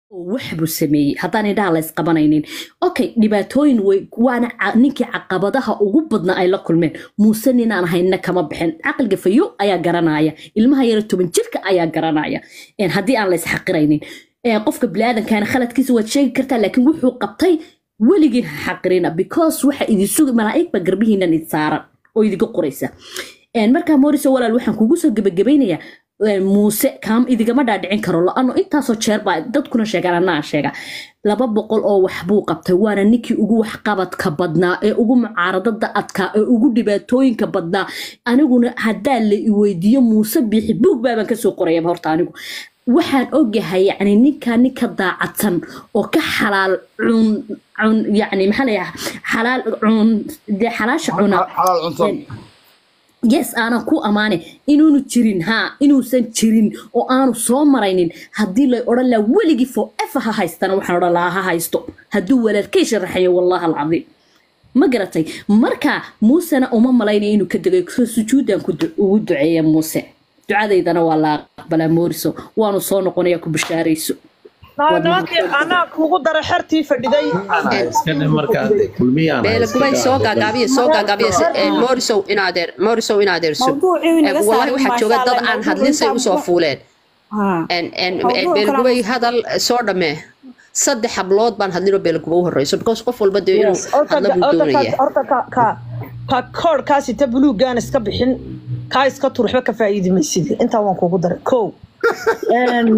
oo wax buu sameeyey haddaan indhaha la isqabanaynin okay dhibaatooyin way waana ca- ninkii caqabadaha ugu badna ay la kulmeen muuse ninaan hayna kama bixin caqliga fayo ayaa garanaya ilmaha yara toban jirka ayaa garanaya Een, haddii aan la isxaqiraynin Een, qofka biniaadamkaana khaladkiisa waad sheegi kartaa laakiin wuxuu qabtay weligiin ha xaqirina because waxa idin sugi malaa'ig baa garbihiinan idin saaran oo idiga qoraysa Een, markaa moriso walaal waxaan kugu soo gebagabeynayaa een, muuse kaam idigama dhaadhicin karo la-ano intaasoo jeer baa dadkuna sheegaan anaa sheega laba boqol oo wax buu qabtay waana ninkii ugu waxqabadka badnaa ee ugu mucaaradada adkaa ee ugu dhibaatooyinka badnaa aniguna haddaa la i weydiiyo muuse biixi buug baabaan kasoo qorayaba horta anigu waxaan ogahay yani ninkaa ninka daacadsan oo ka xalaal cun cun yani maxaa layaha xalaal cun dee xalaasha cuna xalaal cunto yes aanan ku ammaane inuunu jirin haa inuusan jirin oo aanu soo maraynin haddii lay odhan lahaa weligii forever ha haystana waxaan odhan lahaa ha haysto hadduu walaalkay sharaxayo wallahi alcadiim ma garatay marka muusena uma malaynayo inuu ka degay so sujuudan ku du- ugu duceeya muuse ducadaydana waa la aqbalaa mooriso waanu soo noqonaya ku bishaarayso nimankii anaa kugu dara xertii fadhiday iska dhe markaa dee kulmiyaan beela gubay soo gaagaabiya soo gaagaabiya morisow inaadeer morisow inaadeerso Mawduucii inaga wallahi saarin waxaa jooga maasha dad Allah, aan hadlin say mawduuca usoo fuuleen Haa. En- en- Mawduuc beela kale gubay aan- hadal soo dhammee saddex hablood baan hadlinoo beela guba u horeyso because qof walba dee inuu hadla buu doonaya horta ka ka ka koodhkaas ita buluugaan iska bixin kaa iska tur waxba ka faa'iidi maysid intaa waan kugu daray kow Een,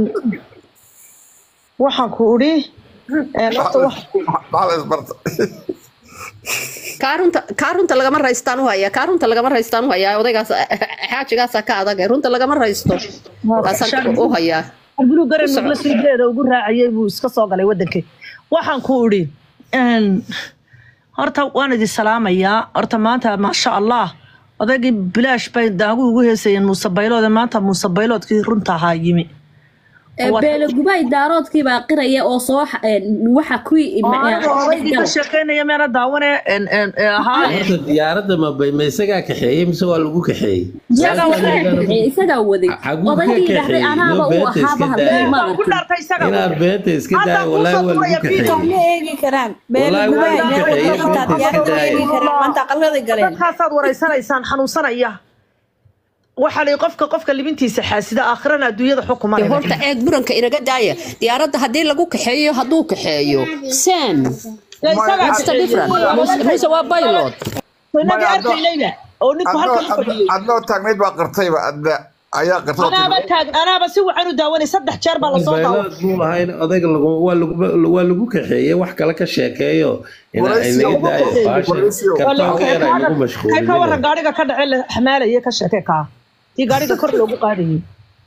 waxaan ku idhi een, horta wax- maxaa la isbarta kaarunta kaarunta lagama raystaan u hayaa kaarunta lagama raystaan u hayaa odaygaas xaajigaasa ka adag runta lagama raysto taasaan u hayaa buluug garan Ku soco. nugla siideeda ugu raacayay buu iska soo galay wadankii waxaan ku idhi een, horta waan idin salaamayaa horta maanta maasha allah odaygii bilaash bay daagu ugu heesayeen muuse bayloode maanta muuse bayloodkii runta ahaa yimi Waa- beele gubay daaroodkii baa qiraya oo soo xa- een, waxa kuwii Aniga odaygii ka sheekeynaya meena daawane een, een, ee, ahaa een, horta diyaaradda ma bay ma isagaa kaxeeyey mise waa lagu kaxeeyey isagaa waday Xaguu ka odaygii dhahday kaxeeyey? anaaba Loo u beenta iska ahaaba daaya. hadii ma baan ku arkin dhaartay isaga inaad beenta iska Hadda daaya kuu walaahi soo waa lagu turaya kaxeeyey video. ma eegi karaan beela Wallaahi gubay waa meel kaxeeyey, walba xitaa beenta iska diyaarad ma eegi daaya. karaan maanta aqaladay galeen dadkaasaad waraysanaysaan xanuunsanaya waxaa la qofka qofka libintiisa xaasida aakhirana adduunyada xukuma Dee horta eeg buranka inaga daaya diyaaradda haddii lagu kaxeeyo hadduu kaxeeyo sen what's the difference Muuse- muuse waa baylod inagii arkaynayba oo ninku halkan u fadhiyey adnoo taagnayd baa qirtayba adna ayaa qirtay anaaba taag anaaba si wacan u daawanay saddex jeer baa lasoo daawa baylood buu lahayn odayga lagu- waa lagu- waa lagu kaxeeyey wax kale ka sheekeeyo ina Waraysiga inaga ugu daayo kaxeeyey, baasha waraysiga. kartoonka yar ay nagu kay ka waran mashquulin gaariga ka dhace la xamaalaya ka sheeke kaa tii gaariga kor loogu qaadayay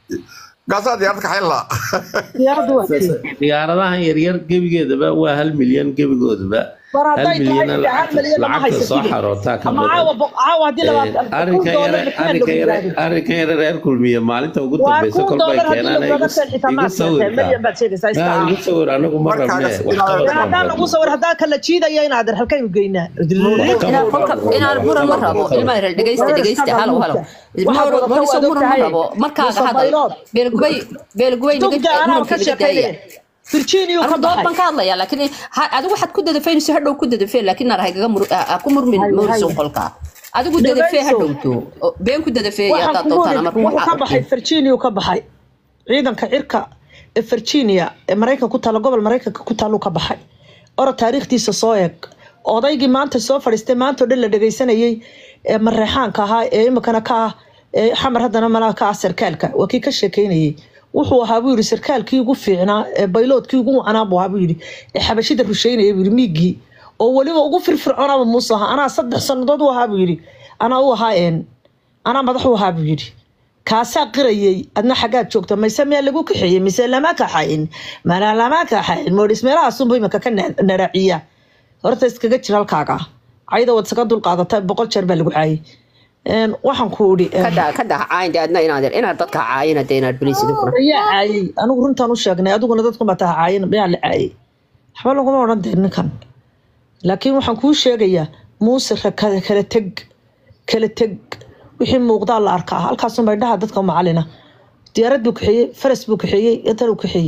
gaasaa diyaarad kaxayn lahaa diyaaraddu waa tii diyaaradahan yaryar gebigeedaba waa hal milyan gebigoodaba war hal hadday tahay milyan hal milyan lama lacagta soo haysatid xarootaa ka ama caawa badan bo- caawa haddii labaatan arrinkan kun yare doolar maxaa arrinkan lagu yare gaadhay arrinkan yare reer kulmiye maalinta ugu waa dambeysa kun kolbay doolar haddii keenaan lagu xitaa igu maad keentay sawirka milyan baad sheegaysaa maa istaa igu sawir anagu ma Markaaga rabne si wax inaad- qabad baan haddaan lagu rabne sawir haddaan kala jiidaya in adeer halkaynu geynaa inaan kolka inaan buran ma rabo ilma yar dhegeysta dhegeysta halo halo moriso buran ma rabo markaaga hadal beelgubay beelgubay tugda anaa ka naga daaya sheekeynaya virginia ka anigu dood baan baxay ka hadlayaa laakiin ha- adigu waxaad ku dadafeynayso hadhow ku dadafee laakiin naar haygaga mur ha ku murmin Hay, moriso hay. qolka adigu dadafee ha Dhageyso. dhowto Oo been ku dadafee waxaan haddaad ku doontaan wuri ama wuxuu ka ruuxa baxay virginia ka baxay ciidanka cirka ee virginia ee maraykanka ku taalla gobol maraykanka ku taalluu ka baxay oro taariikhdiisa soo eeg odaygii maanta soo fadhiistay maanta oo dhan la dhegaysanayey ee mareexaanka ahaa ee imikana ka ah ee xamar haddana malaha ka ah sarkaalka waa kii ka sheekeynayey wuxuu ahaa buu yidhi sarkaalkii ugu fiicnaa ee bayloodkii ugu wacanaa buu ahaa buu yidhi ee xabashida rusheynaya buu yidhi miigii oo weliba ugu firfircoonaba muuse ahaa anaa saddex sannadood u ahaa buu yidhi anaa u ahaa een anaa madax u ahaa buu yidhi kaasaa qirayey adna xaggaad joogta mayse miyaa lagu kaxeeyey mise lama kaxayn mana lama kaxayn moodhis meelahaasunba imika ka na- naraaciya horta iskaga jir halkaaga cayda waad isaga dulqaadata boqol jeer baa lagu caayay Een, waxaan ku idhi een, kada kada caayin dee adna inaad inaad dadka caayina dee inaad beliis idin kura ayaa caayay anigu runtaan u sheegnay adiguna dadku baa taha caayan miyaa la caayay waxba laguma odhan dee ninkan laakiin waxaan kuu sheegayaa muuse ra- kala kala teg kala teg wixii muuqdaa la arkaa halkaasunba indhaha dadka macalina diyaarad buu kaxeeyey faras buu kaxeeyey intan uu kaxeeyey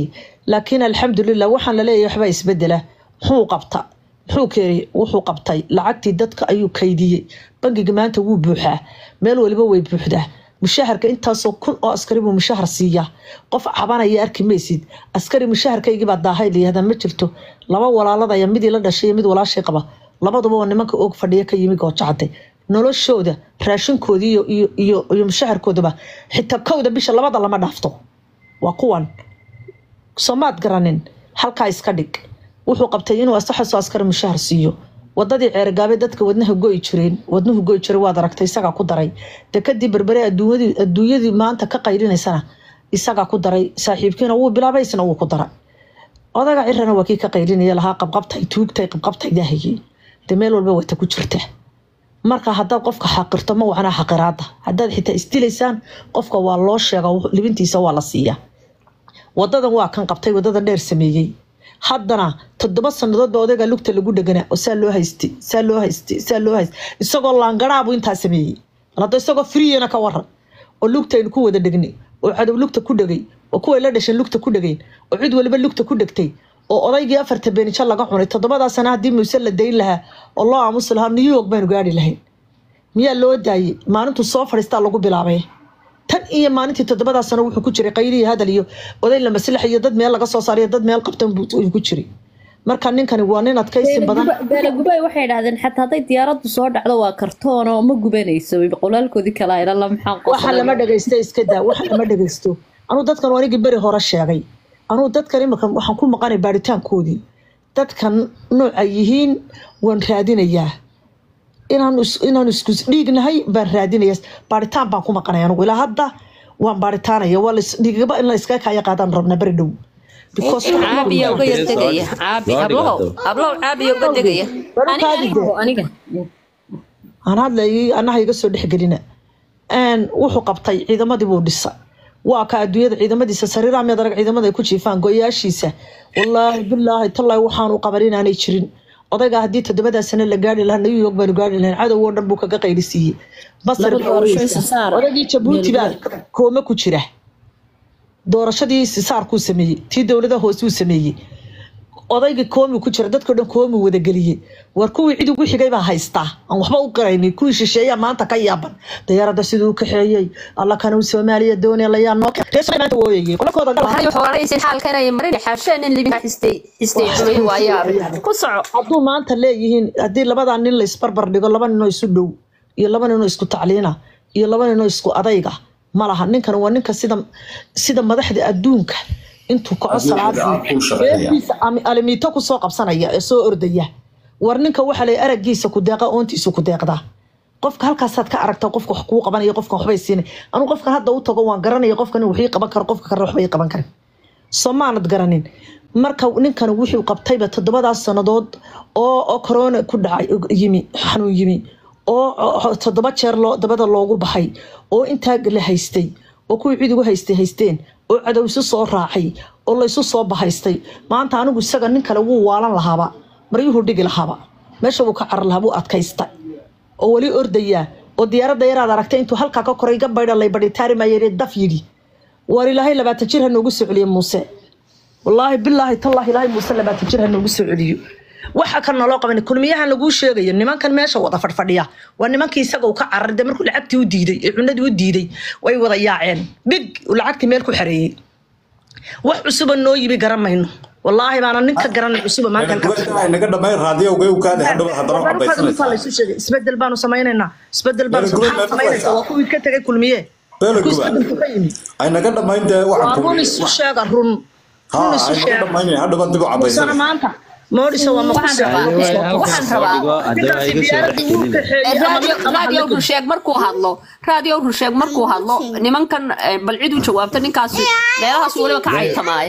laakiin alxamdulilah waxaan laleeyahay waxbaa isbedela muxuu qabta muxuu keenay wuxuu qabtay lacagtii dadka ayuu kaydiyey bangiga maanta wuu buuxaa meel waliba way buuxdaa mushaharka intaasoo kun oo askari buu mushahar siiyaa qof cabanaya arki maysid askari mushaharkaygibaa daahay layihahdaa ma jirto laba walaaladaya midii la dhashay iyo mid walaashay qaba labaduba oo nimanka og fadhiya ka yimi goojacade noloshooda raashinkoodii iyo iyo iyo iyo mushaharkoodaba xitaa kowda bisha labada lama dhaafto waa kuwan soomaad garanin halkaa iska dhig wuxuu qabtay inuu asaxasoo askari mushahar siiyo wadadii ceergaabe dadka wadnaha goyi jireen wadnuhu goyi jiray waad aragtay isagaa ku daray dekadii berbere adduunyadii adduunyadii maanta ka qaylinaysana isagaa ku daray saaxiibkiina wuu bilaabay isna wuu ku daray odaga cirana waa kii ka qaylinaya lahaa qabqabtay tuugtay qabqabtay daahigii de meel walba wata ku jirta marka haddaad qofka xaqirto ma wacnaa xaqiraada haddaad xitaa isdilaysaan qofka waa loo sheega libintiisa waa la siiyaa wadadan waa kan qabtay wadada dheer sameeyey haddana toddoba sanadood baa odayga lugta lagu dheganaa oo saa loo haystay saa loo haystay saa loo haystay isagoo laangaraabu intaa sameeyey hadda isagoo friyana ka waran oo lugtaynu ku wada dhegnay oo cadow lugta ku dhegay oo kuway la dhasheen lugta ku dhegeen oo cid waliba lugta ku dhegtay oo odaygii afarta beenijo laga cunay toddobadaa sana haddii muuse la dayn lahaa oo loo aamusi lahaa new york baynu gaari lahayn miyaa loo daayey maalintuu soo fadhiistaa lagu bilaabay tan iyo maalintii toddobadaa sano wuxuu ku jiray qayliyo hadal iyo oday la maslax iyo dad meel laga soo saariyo dad meel qabtan buu ku jiray marka ninkani waa nin adkaysi badan beelagubay waxay idhahdeen xataa hadday diyaaraddu soo dhacdo waa kartoon oo ma gubanayso qolaalkoodii kale ayna la maxaa waxa lama dhagaysta iska daa waxa lama dhagaysto anuu dadkan waa anigii beri hore sheegay anuu dadkan imika waxaan ku maqanay baaritaankoodii dadkan nooca yihiin waan raadinayaa inaan inaan isku dhiignahay baan raadinaya baaritaan baan ku maqanay anugu ilaa hadda waan baaritaanaya waa dhiigaba in la iskaga kaya qaadaan rabna beri dhow caabiya uga yar degaya caabi ablow ablow caabiya uga degaya aniga aan hadlayay anaha iga soo dhexgelina wuxuu qabtay ciidamadii buu dhisa waa ka adduunyada ciidamadiisa sariiraha miyaad arag ciidamada ay ku jiifaan go-yaashiisa wallaahi bilaahi tallaahi waxaanu qaban inaanay jirin odayga haddii toddobadaa sano la gaari lahaa new york baanu gaari lahayn cadow oo dhan buu kaga qaylisiiyey basar odaygii jabuuti baa koome ku jira doorashadii sisaarkuu sameeyey tii dowlada hoosuu sameeyey odaygii koomi ku jira dadkao dhan koomi wadageliyey war kuwii cid ugu xigay baa haystaa aan waxba u qaraynin kuwii shisheeya maanta ka yaaban dayaaradda siduu u kaxeeyey alla kanuu soomaaliya doonaya layaa noo maanta wooyayey qolakooda waxay xooraysin xaalkan ay marin xaasheen in libinka xistay xistay xumay waayaa ku soco hadduu maanta leeyihiin haddii labadaa nin la isbarbar dhigo laba ninoo isu dhow iyo laba ninoo isku tacliina iyo laba ninoo isku adayga ma laha ninkan waa ninka sida sida madaxda adduunka intuu kaco salaadiisa alimiito kusoo qabsanaya ee soo ordaya war ninka waxaa lay aragiisa ku deeqa oontiisu ku deeqdaa qofka halkaasaad ka aragta qofka wax kuu qabanaya qofkan waxbay siinay anuu qofkan hadda u tago waan garanaya qofkan wixii qaban karo qofka kale waxbay qaban karin soo maanad garanin marka ninkan wuxuu qabtayba toddobadaas sannadood oo oo corona ku dhacay yimi xanuun yimi oo toddoba jeer loo dabada loogu baxay oo intaa la haystay oo kuwii cid ugu haystay haysteen oo cadow isu soo raacay oo laysu soo bahaystay maanta anigu isaga nin kale wuu waalan lahaaba maryuhu dhigi lahaaba meesha wuu ka carar lahaa wuu adkaysta oo weli ordayaa oo diyaaradda yaraad aragtay intuu halkaa ka koray ga baydha lay badhitaari maayee daf yidhi waar ilaahay labaatan jir ha noogu soo celiyo muuse wallaahi bilaahi tallaahi ilaahay muuse labaatan jir ha noogu soo celiyo waxa kan naloo qaban kulmiyahan laguu sheegayo nimankan meesha wada fadhfadhiya waa nimankii isaga uu ka cararay dee markuu lacagtii u diiday ee cunadii u diiday way wada yaaceen big uu lacagtii meel ku xareeyey wax cusuba noo yimi garan mayno wallaahi baana ninka garanay cusuba maanta naga dhammayn raadiyowga u kaada hadhow haddana cadaysanaysaa laysu sheegay isbedel baanu samaynaynaa isbedel baanu samaynaysaa waa kuwii ka tegay kulmiye ay naga dhammayn dee run isu sheega run run isu sheega hadhow dib u musana maanta moodhisa waa raadiyo rusheeg markuu hadlo raadiyo rusheeg markuu hadlo nimankan bal cid u jawaabta ninkaas meelahaas weliba ka caytamaaye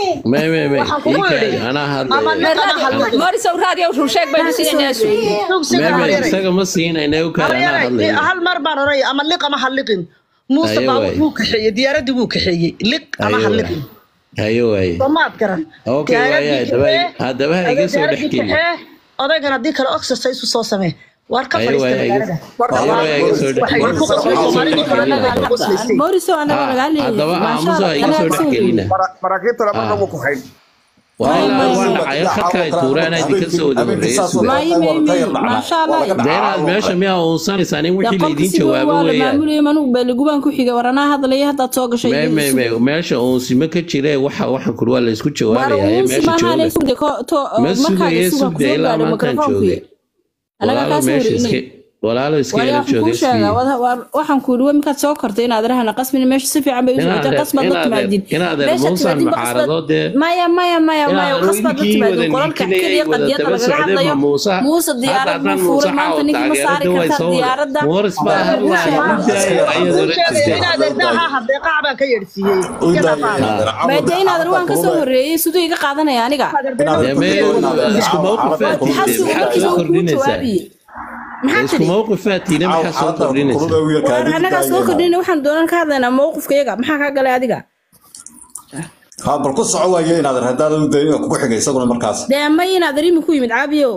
morisow raadiyo rusheeg baynu siinaynaas isaga ma siinayna u kale anaa hadlaya hal mar baan oranaya ama liq ama ha liqin muuse baabur wuu kaxeeyey diyaaradii wuu kaxeeyey liq ama ha liqin hayo waaye soomaad garan okay waaye haddaba haddaba ha iga soo dhex gelin odaygan haddii kale exercise u soo samee waar ka Ayo, fadhiista ayo, magaalada ayo, ayo, iga soo dhex- waxay ku qosbay soomaalidii kalena ay ku qoslaysay booriso anaga lagaa leeyahay haddaba maasha aamusa Allah, iga soo anaga dhex gelina maraakiibtana marka Ah. wuu ku hayn walaa waa dhacay halka ay tuuraan ay idinka soo wada horreeyay suga May, may, may. Masha Allah. dee inaad meesha miyaa uunsanaysaa in dee wixii qofka laydin siduu jawaabo waa la weeyaan maamulayay manugu beeligubaan ku xigay war anaa hadlaya haddaad soo gashay me me me meesha uunsimo ka jire waxa waxan kuri waa la isku war jawaabayaa ee uunsi meesha maanaanay jooga sugde ko to ma markaaga sugaya suga sugde kusoo ilaa gaadhay maantaan mikrofoonki joogay anaga walaalo kaa soo meesha iska wareynay walaalo iska waayo ila waxaan kuu jooga sheegaa sii wada- waar- waxaan ku yidhi markaad soo kortay inaad rahana qasbin meesha si fiican bay u socotay inaadeer qasbaad la timaadin inaadeer meesha muusaan timaadin ba qasbaad mucaarado dee maya maya maya maya inaadeer qasbaad la idinkii timaadin wada qolalka niikinayay keliya wada qadiyada daba lagaga socday hadlayo ma muusa muuse hadda diyaarad buu haddaan fuuray muusa maanta xaawo ninkii ma saari taageerada way kartaa soo diyaaradda mooris baa waa lagu hadlaaya sheegaa midaaya ayadoo la sheegay jirta inaadeer daaha hadeeqac baan ka yeedhsiiyey maade inaadan waan ka soo horreeyey siduu iga qaadanaya aniga dee me isku mawqifaad tiide xasuuq maxaad markiisa soo uu kuu kordhinaysaa jawaabiye maxaa isku tiri mawqifaad tiide maxaad soo kordhinaysaa war anagaa soo kordhina waxaan doonan ka hadlaynaa mowqifkayaga maxaa kaa galay adiga ha bal ku soco waaye inaad haddaad u dayin kugu xigay isaguna markaas dee ma inaad arimi ku yimid caabiyow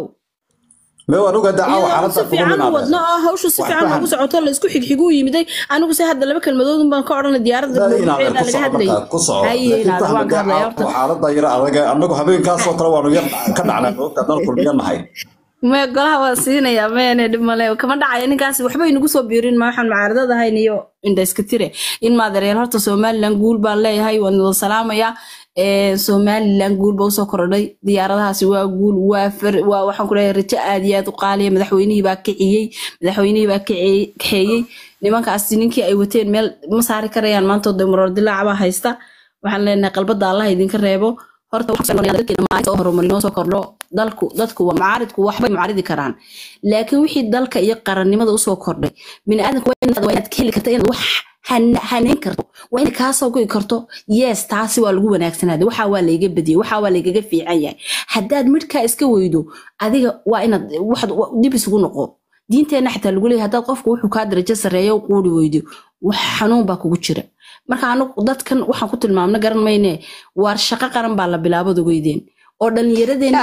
me waan ogaa dacaawa iyadoo si xaaladda kugu fiican u minaade wadno oo hawshu si Wax fiican fahan. ugu socoto la isku xigxiguu yimiday anigu se hadda laba kelmadoodun baan ka odhanay diyaaradda inaadeer mawduuceeda ku laga soco hadlayay markaa ku soco haye laakiin inaada waan ka hadlaya fahmada horta xaaladda yara adag annagu habeenkaasoo kale waanu yar ka dhacnay moogta haddaan kulmiya nahay me golaha waa siinayaa meene dhib male kama dhacaya ninkaas waxba inagu soo biirin ma waxaan mucaaradad ahayn iyo indha iska tire in maadareel horta somaliland guul baan leeyahay waan wada salaamayaa Ee, somaliland guul ba usoo korodhay diyaaradahaasi waa guul waa far waa waxaan ku leeyahay rajo aad iyo aad u qaaliya madaxweynihii baa kiciyey madaxweynihii baa kiciyey- kaxeeyey nimankaasi ninkii ay wateen meel ma saari karayaan maanta oo damaroor dilaaca baa haysta waxaan leenahay qalbada allah idinka reebo horta waxaan doonayaa dadkeena maalinta oo horumar inoo soo kordho dalku dadku waa mucaaridku waxbay mucaaridi karaan laakiin wixii dalka iyo qarannimada usoo kordhay biniaadanku waa inaad waa inaad ka heli karta inaad wax han- haneyn karto waa inaad kaasoo go'i karto yes taasi waa lagu wanaagsanaaday waxaa waa layga badiyey waxaa waa laygaga fiican yahay haddaad midhkaa iska weydo adiga waa inaad waxaad wa- dib isugu noqo diinteenna xitaa lagu leeyahay haddaad qofku wuxuu kaa darajo sarreeya u quuri weydo wax xanuun baa kugu jira marka anigu dadkan waxaan ku tilmaamna garan mayne waar shaqo qaran baa la bilaabad ogeydeen oo dhallinyaradeenna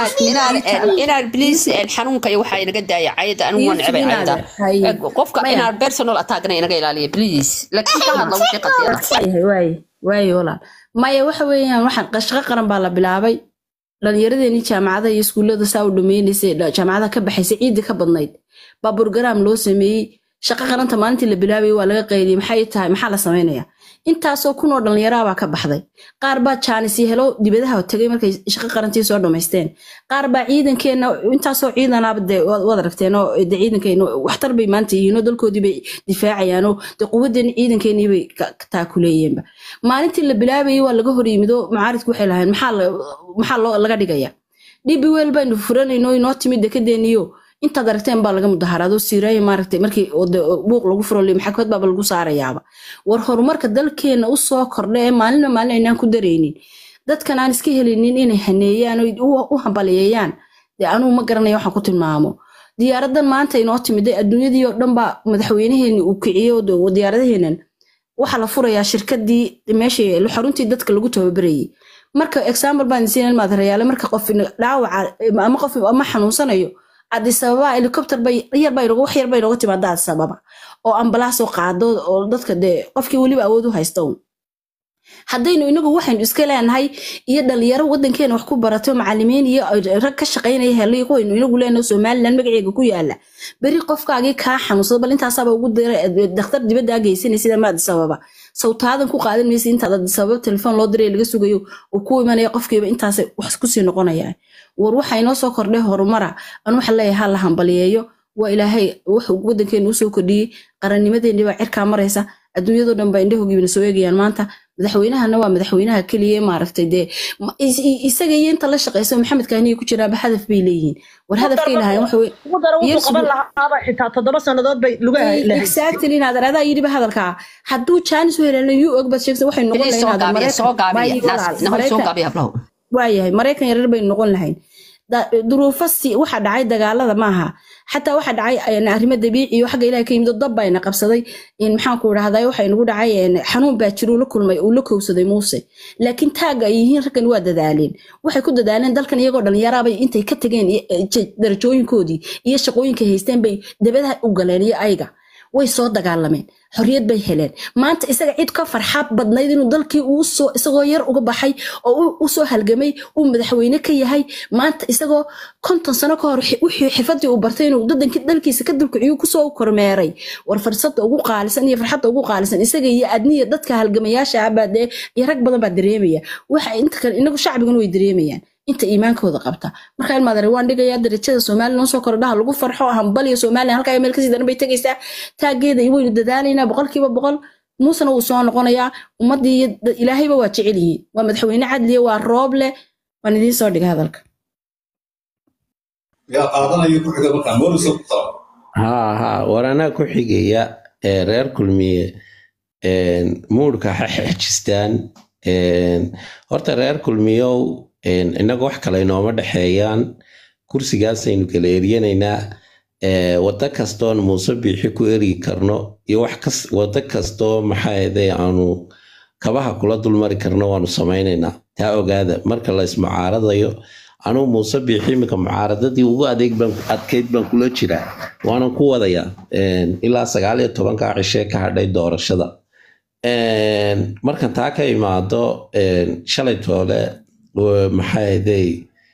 inaad bliis xanuunka iyo waxaa inaga daaya cayada anigu waan necbay cayada Haye. qofka Maya. inaad personal attackna inaga ilaaliya bliis laakiin ka hadla wixii qadiyada waayahay waaye waaye walaal maya waxa weeyaan waxaan shaqo qaran baa la bilaabay dhallinyaradeenii jaamacadaha iyo iskuullada saa u dhameynaysay dha- jaamacadaha ka baxaysay ciidii ka badnayd baa burgaraam loo sameeyey shaqo qaranta maalintii la bilaabayay waa laga qayliyey maxay tahay maxaa la samaynayaa intaasoo kun oo dhallinyaraha baa ka baxday qaar baa jaanis iyo helo dibadaha tegay markay shaqo qarantii soo dhammaysteen qaar baa ciidankeenna intaasoo ciidanaaba dee waad waad aragteen oo dee ciidankeena waxtar bay maanta yihiin oo dalkoodii bay difaacayaanoo dee quwaddeen ciidankeenii bay ka ka taakuleeyeenba maalintii la bilaabayay waa laga hor yimid oo mucaaridku waxay lahayn maxaa la- maxaa loo laga dhigaya dhibi weel baynu furanayno inoo timid dekedeeniyo intaad aragteen baa laga mudaharaado siiraaya maaragtay markii oo dee buuq lagu furo li maxkamad baaba lagu saarayaaba war horumarka dalkeena u soo kordha ee maalinba maalin aynaan ku daraynin dadkan aan iska helinin inay haneeyaan oo u- u hambaliyeeyaan dee anugu ma garanaya waxaan ku tilmaamo diyaaradan maanta inoo timiday adduunyadii oo dhan baa madaxweynaheeni uu kiciyey oo dee diyaaradaheenan waxaa la furayaa shirkadii meeshii xaruntii dadka lagu tababarayay marka example baan siin maadarayaale marka qof dhaawaca ama qof ama xanuunsanayo addis ababa helicopter bay yar bay wax yar bay nooga timaadaa addis ababa oo ambalaas oo qaado oo dadka dee qofkii weliba awood u haysta un haddaynu inagu waxaynu iska leenahay iyo dhalinyaro wadankeena wax ku barato macalimiin iyo rag ka shaqaynaya helay kuwaynu inagu leenahay somaliland magaceega ku yaala beri qofkaagii kaa xanuunsada bal intaasaaba ugu dira dakhtar dibadda geysanaysid ama addis ababa sawtaadan ku qaadan maysa intaad addis ababa telefoon loo diray laga sugayo uu ku imanaya qofkiiba intaas wax kusii noqonayaan war waxa inoo soo kordhay horumara anu waxa leeyahay ha la hambaliyeeyo waa ilaahay wuxuu wadankeena usoo kordhiyey qarannimadeennii baa cirkaa maraysa adduunyadoo dhan baa indhahogiibna soo eegayaan maanta madaxweynahana waa madaxweynaha keliya maaragtay dee ma- is- i- isaga iyo inta la shaqeysa maxamed kahniya ku jiraaba hadaf bay leeyihiin war hadafkay lahayn waxa wey ugu dara wuxuu Years qaban ago- lahaaba xitaa toddoba sannadood bay lugaha lahayd exactly inaad adaa yidhiba hadalkaa hadduu jaanis u helan yuu og baad sheegsa waxay noqon bliis lahayn soo inaad gaabiya soo gaabiya Mareykan- naas nahoy soo Mareykan- gaabiya hablaho waayahay maraykan yarar baynu noqon lahayn Da- duruufo si waxa dhacay dagaalada maaha xataa waxa dhacay een, arrimo dabiici iyo xagga ilaah ka yimid oo dab bayna qabsaday in maxaan ku idhahdaa waxa inagu dhacay een, xanuun baa jiro uu la kulmay uu la kowsaday muuse laakiin taagga ay yihiin raggan waa dadaaleen waxay ku dadaaleen dalkan iyagoo dhalinyaraabay intay ka tageen iyo- eh, je- darajooyinkoodii iyo shaqooyinkay haysteen bay dabadaha u galeen iyo ayaga way soo dagaalameen xorriyad bay heleen maanta isaga cid ka farxad badnayd inuu dalkii uu soo isagoo yar uga baxay oo uu- u soo halgamay uu madaxweyne ka yahay maanta isagoo konton sano ka hor xi- wixii xifadii uu bartay inuu dadanki- dalkiisa ka dulkiciyu kusoo kormeeray war fursada ugu qaalisan iyo farxadda ugu qaalisan isaga iyo adniya dadka halgamayaasha ah baa dee iyo rag badan baa dareemaya waxa inta kale inagu shacbigana way dareemayaan inta iimaankooda qabta marka ilmaadare waan dhigayaa darajada soomaaliya noo soo kordhaha lagu farxo hambaliyo soomaaliya halkaa meel kasii daran bay tegaysaa taageeda iyo waynu dadaalaynaa boqolkiiba boqol muusena wuu soo noqonayaa ummaddii iyo da- ilaahayba waa jecel yihiin waa madaxweyne cadliya waa roob leh waan idiin soo dhigay hadalka yaa qaadanayo ku xiga markaa mooriso ku qaba haa haa war anaa ku xigaya ee reer kulmiye een, muurka ha xejistaan een, horta reer kulmiyow een, innaga wax kale inooma dhexeeyaan kursigaasaynu kala eryanaynaa ee, waddo kastoon muuse biixi ku ergi karno iyo wax kas waddo kastoo maxaahday aanu kabaha kula dulmari karno waanu samaynaynaa taa ogaada marka la ismucaaradayo anugu muuse biixi iminka mucaaradadii ugu adeeg baan adkeyd baan kula jiraa waanan ku wadayaa een, ilaa sagaal iyo tobankaa cishee ka hadhay doorashada Een, markan taa ka imaado een, shalay toole w- maxaa ahday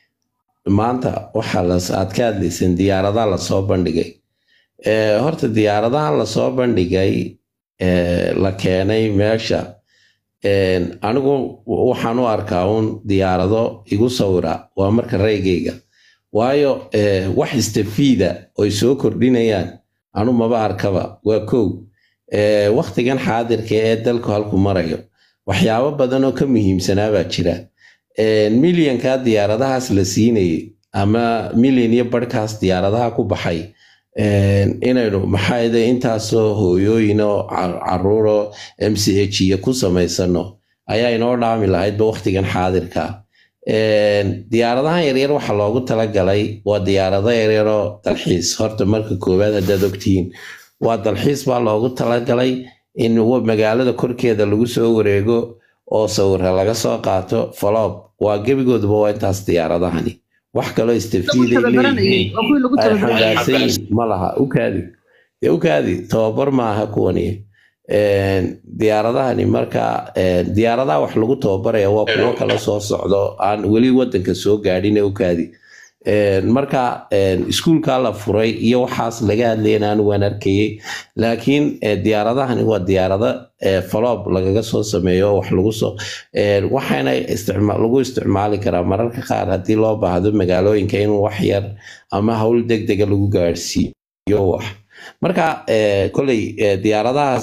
maanta waxaa las- aad ka hadlayseen diyaaradaha lasoo bandhigay Ee, horta diyaaradahan lasoo bandhigay ee, la keenay meesha een, anigu waxaan u arkaa un diyaarado igu sawira waa marka reygayga waayo ee, wax istafiida oy soo kordhinayaan anu maba arkaba waa kow Ee, wakhtigan xaadirka ee dalku halku marayo waxyaabo badan oo ka muhiimsanaa baa jira Een, milyanka diyaaradahaas la siinayay ama milyan iyo barhkaas diyaaradaha ku baxay een, inaynu maxaa intaasoo hooyooyin oo car- caruuro m c h iyo ku samaysano ayaa inoo dhaami lahaydba wakhtigan xaadirka Een, diyaaradahan yaryar waxaa loogu talagalay waa diyaarado yaryaroo dalxiis horta marka koowaad haddaad ogtihiin waa dalxiis baa loogu talagalay in wa- magaalada korkeeda lagu soo wareego oo sawira laga soo qaato falob waa gebigooduba waa intaas diyaaradahani wax kaloo istafiiday leeyihiin ay xambaarsan yihiin ma laha ukaadi dee ukaadi tababar maaha kuwani Een, diyaaradahani marka een, diyaaradaha wax lagu tababaraya waa kuwo kala soo socdo aan weli wadanka soo gaadhin ukaadi Een, marka een, iskuulka la furay iyo waxaas laga hadlayna anigu waan arkayay laakiin eh, diyaaradahani waa diyaarado eh, faloob lagaga soo sameeyo wax lagu soo een, waxaana isticma- lagu isticmaali karaa mararka qaar haddii loo baahdo magaalooyinka in wax yar ama hawl degdega lagu gaadhsiiyo wax marka eh, koley eh, diyaaradahaas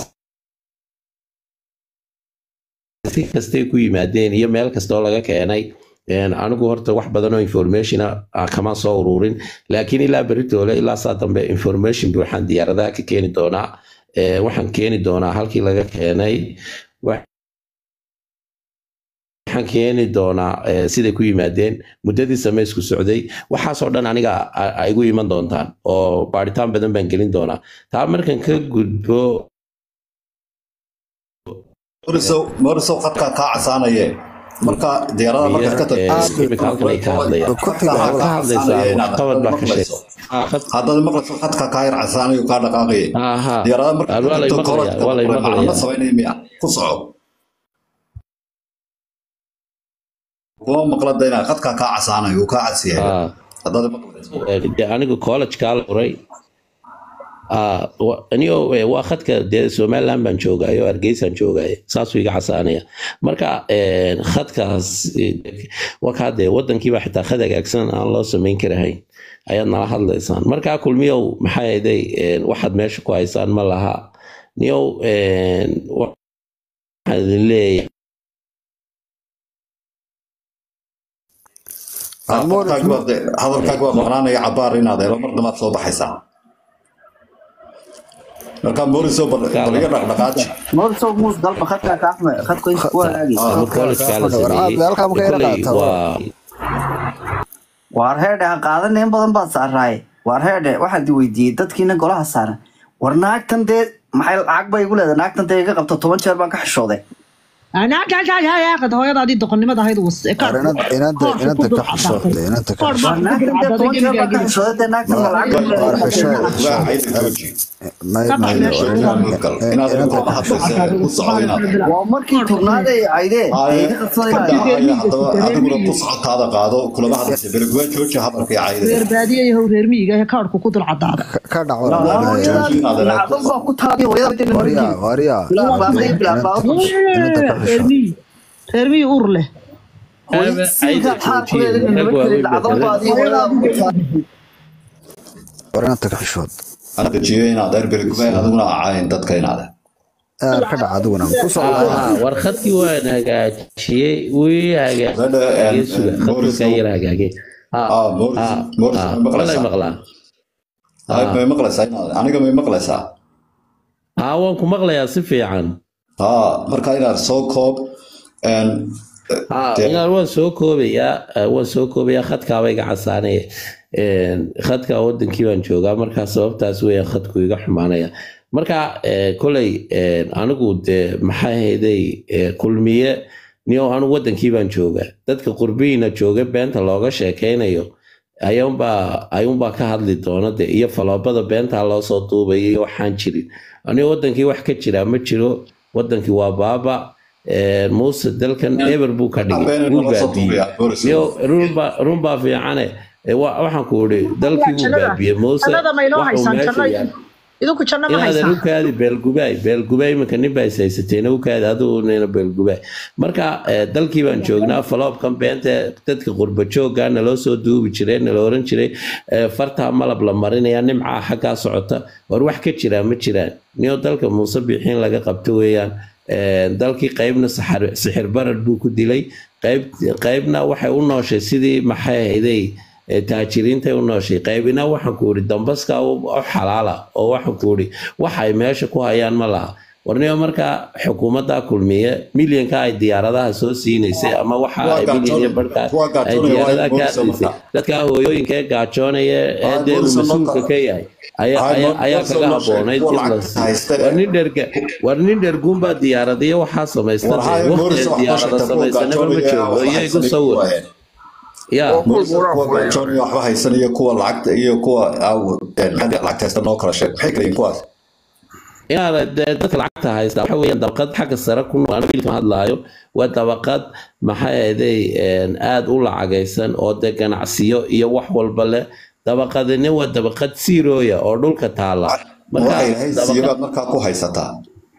si kastay ku yimaadeen iyo meel kastoo laga keenay een, anigu horta wax badan oo information ah kama soo ururin laakiin ilaa beritoole ilaa saa dambe information waxaan diyaaradaha ka keeni doonaa Ee, waxaan keeni doonaa halkii laga keenay waxaan keeni doonaa ee, siday ku yimaadeen muddadii samaysku socday waxaasoo dhan aniga a- a igu iman doontaan oo baaritaan badan baan gelin doonaa taa markan ka gudbo mooriso mooriso khadkaa kaa casaanaye marka diyaarada markaad ka tagto imika halkan ay ka hadlayaan waxaad ka hadlaysaa waxqabad baa ka sheeg haddaad maqlayso khadkaa kaa yar casaanayo kaa dhaqaaqaye aha diyaarada markaad waa ka lay tagto maqlayaa waa lay macno maqlayaa samaynaya miya ku soco kuma maqlada inaa khadkaa kaa casaanayo uu kaa casiyayo Ah. haddaad maqlayso Ee, dee anigu college-kaa la furay Ah, wa- anigo eh, waa khadka dee somaliland baan joogaayo hargeysaan joogaayo saasuu iga casaanaya marka eh, khadkaas eh, waa kaa dee wadankiiba xitaa khad hagaagsan aan loo samayn karahayn ayaad nala hadlaysaan marka kulmiyow maxaa yeelay eh, waxaad meesha ku haysaan ma laha niyow eh, waxaan idin leeyahay hadalkaaga waa- hadalkaaga waa maqnaanaya cabaar inaad helo mar damaad soo baxaysaa marka mooriso bal bal iga dhaqdhaqaaji Morso mus dalba khadka ka axme khadka inta ku hagaagi Ah, ama college-kaa la sameeyey Halkaa ma ka yara Kolley qaataa? waa waar heedhe ha qaadana in badan baad saaraaye waar heedhe waxaan di weydiiyey dadkiina golaha saaran war naagtan dee maxay lacag bay igu leedahay naagtan dee iga qabto toban jeer baan ka xishooday hooyadaadii doqonnimada ahayd was ee War kaadhku- inanta inanta koodhku ku inanta dul ka xishoodle inanta ka Koodh war baa xishoodle ku naagtan dul dee cadaaday toban jeer baan ka gebigaagii xishooday dee naagtan ma lacag bay war leedahay xishood waa xishood cayda jooji may ka bax may meesha war ilaa inanta gal inaad inanta kula hadlaysa ku soco inaad waa markii tobnaad ay caydee dee Haaye, iga qabsaday ka baa dhacaya haddaba adiguna ku socotaada qaado kulama hadlaysa belegwaa jooji hadalkii cayda reer baadiye iyo how reer miyiga ee kaadhku ku dul cadaada ka- ka dhac Waa war jooji inaad lacag baa ku taabiya hooyada dee warya warya bilaa baaqay bilaa baaqay inanta ka reer xishood miyi reer miyi ur leh Aba sidaa cayda xaar ku joojiye leedahay rag nabad kale waaweyn lacag baa baad iyo hooyada ku taabiya war inanta ka xishood ana dejiyo inaad reer belegwaa adiguna acayn dadka inaad aad ka dhac adiguna ku soo Ah, war khadkii waan hagaajiyey wii hagaajiyey suga khadkii ka yar hagaagay Ah, Ah, Morris- ah, Morris, ah, ma maqlaysaa? walay maqlaa Ay, Ah. may maqlaysaa inaad aniga may maqlaysaa ah waan ku maqlayaa si fiican haa marka inaad soo koob een, Ah, dee- inaad waan soo koobayaa eh, waan soo koobayaa khadkaaba iga casaanaya Een, khadka wadankii baan joogaa markaa sababtaas weeyaan khadku iga xumaanaya marka eh, koley een, anigu dee maxaa hayday kulmiye niyo anigu wadankii baan joogaa dadka qurbihiina jooga beenta looga sheekeynayo ayuunbaa ayuunbaa ka hadli doona de iyo faloobada beentaa loo soo duubaya iyo waxaan jirin aniga wadankii wax ka jiraa ma jiro wadankii waa baaba Een, muuse dalkan eber buu ka dhigay Habeen wuu inoo soo baabiyey duubaya, Boris. iyo runbaa runbaa fiicane Ee, wa- waxaan ku idhi dalkii wuu Jannada- baabiyey muuse jannada ma inoo waxuu haysaan meesha janno yaal idinku janno ma inaadan haysaan u kaadi beelgubaay beelgubaay iminka nin baa is haysateena u kaadi adigu nina beelgubaay marka eh, dalkii baan joognaa faloobkan beenta dadka qurba joogga naloo soo duubi jiray nala oran jiray eh, fartaa malab la marinaya nimcaa xaggaa socota war wax ka jiraa ma jiraan niyo dalka muuse bixiin laga qabto weeyaan Eh, dalkii qaybna saxar- sixir barar buu ku dilay qayb qaybna waxay u nooshay sidii maxay ahayday ee taajiriintay u nooshay qaybina waxaan ku idhi dambaska u u xalaala oo waxaan ku idhi waxa ay meesha ku hayaan ma laha warniyo markaa xukuumadda kulmiye milyanka ay diyaaradaha soo siinaysay ama waxa Kuwa ay milyan iyo gaajoon- barhka kuwa ay gaajoonaya diyaaradaha waa ka Morrison hadlaysay marka. dadka hooyooyinka ee gaajoonaya ee Ay, dee uu Morrison mas-uulka marka. ka yahay ayaa Ay, ayaa- ayaa Morrison kaga noo sheeg, haboonayd kuwa in la lacagta haysta siiyo ee- war nin dherga war nin dherguun baa diyaaradiyo waxaa samaysta war haaye waqti Morrison wax noo diyaarada sheegta kuwa samaysanaba ma gaajoonaya joogo waxba iyo igu haysanaya sawir kuwa ahayn. ya Morrison kuwa gaajoonaya waxba haysanaya kuwa lacagta iyo kuwa aw een, xagga lacagta haysta noo kala sheeg maxay kala yihiin kuwaas inaad dee dadka lacagta haysta waxa weeyaan dabaqad xagga sare ku nool aniga wiilkan hadlaayo waa dabaqad maxay ahaday aada u lacagaysan oo dee ganacsiyo iyo wax walba leh dabaqadina waa dabaqad siirooya oo dhulka taala marka waxay lahayd dabaqad siibaad markaa ku haysataa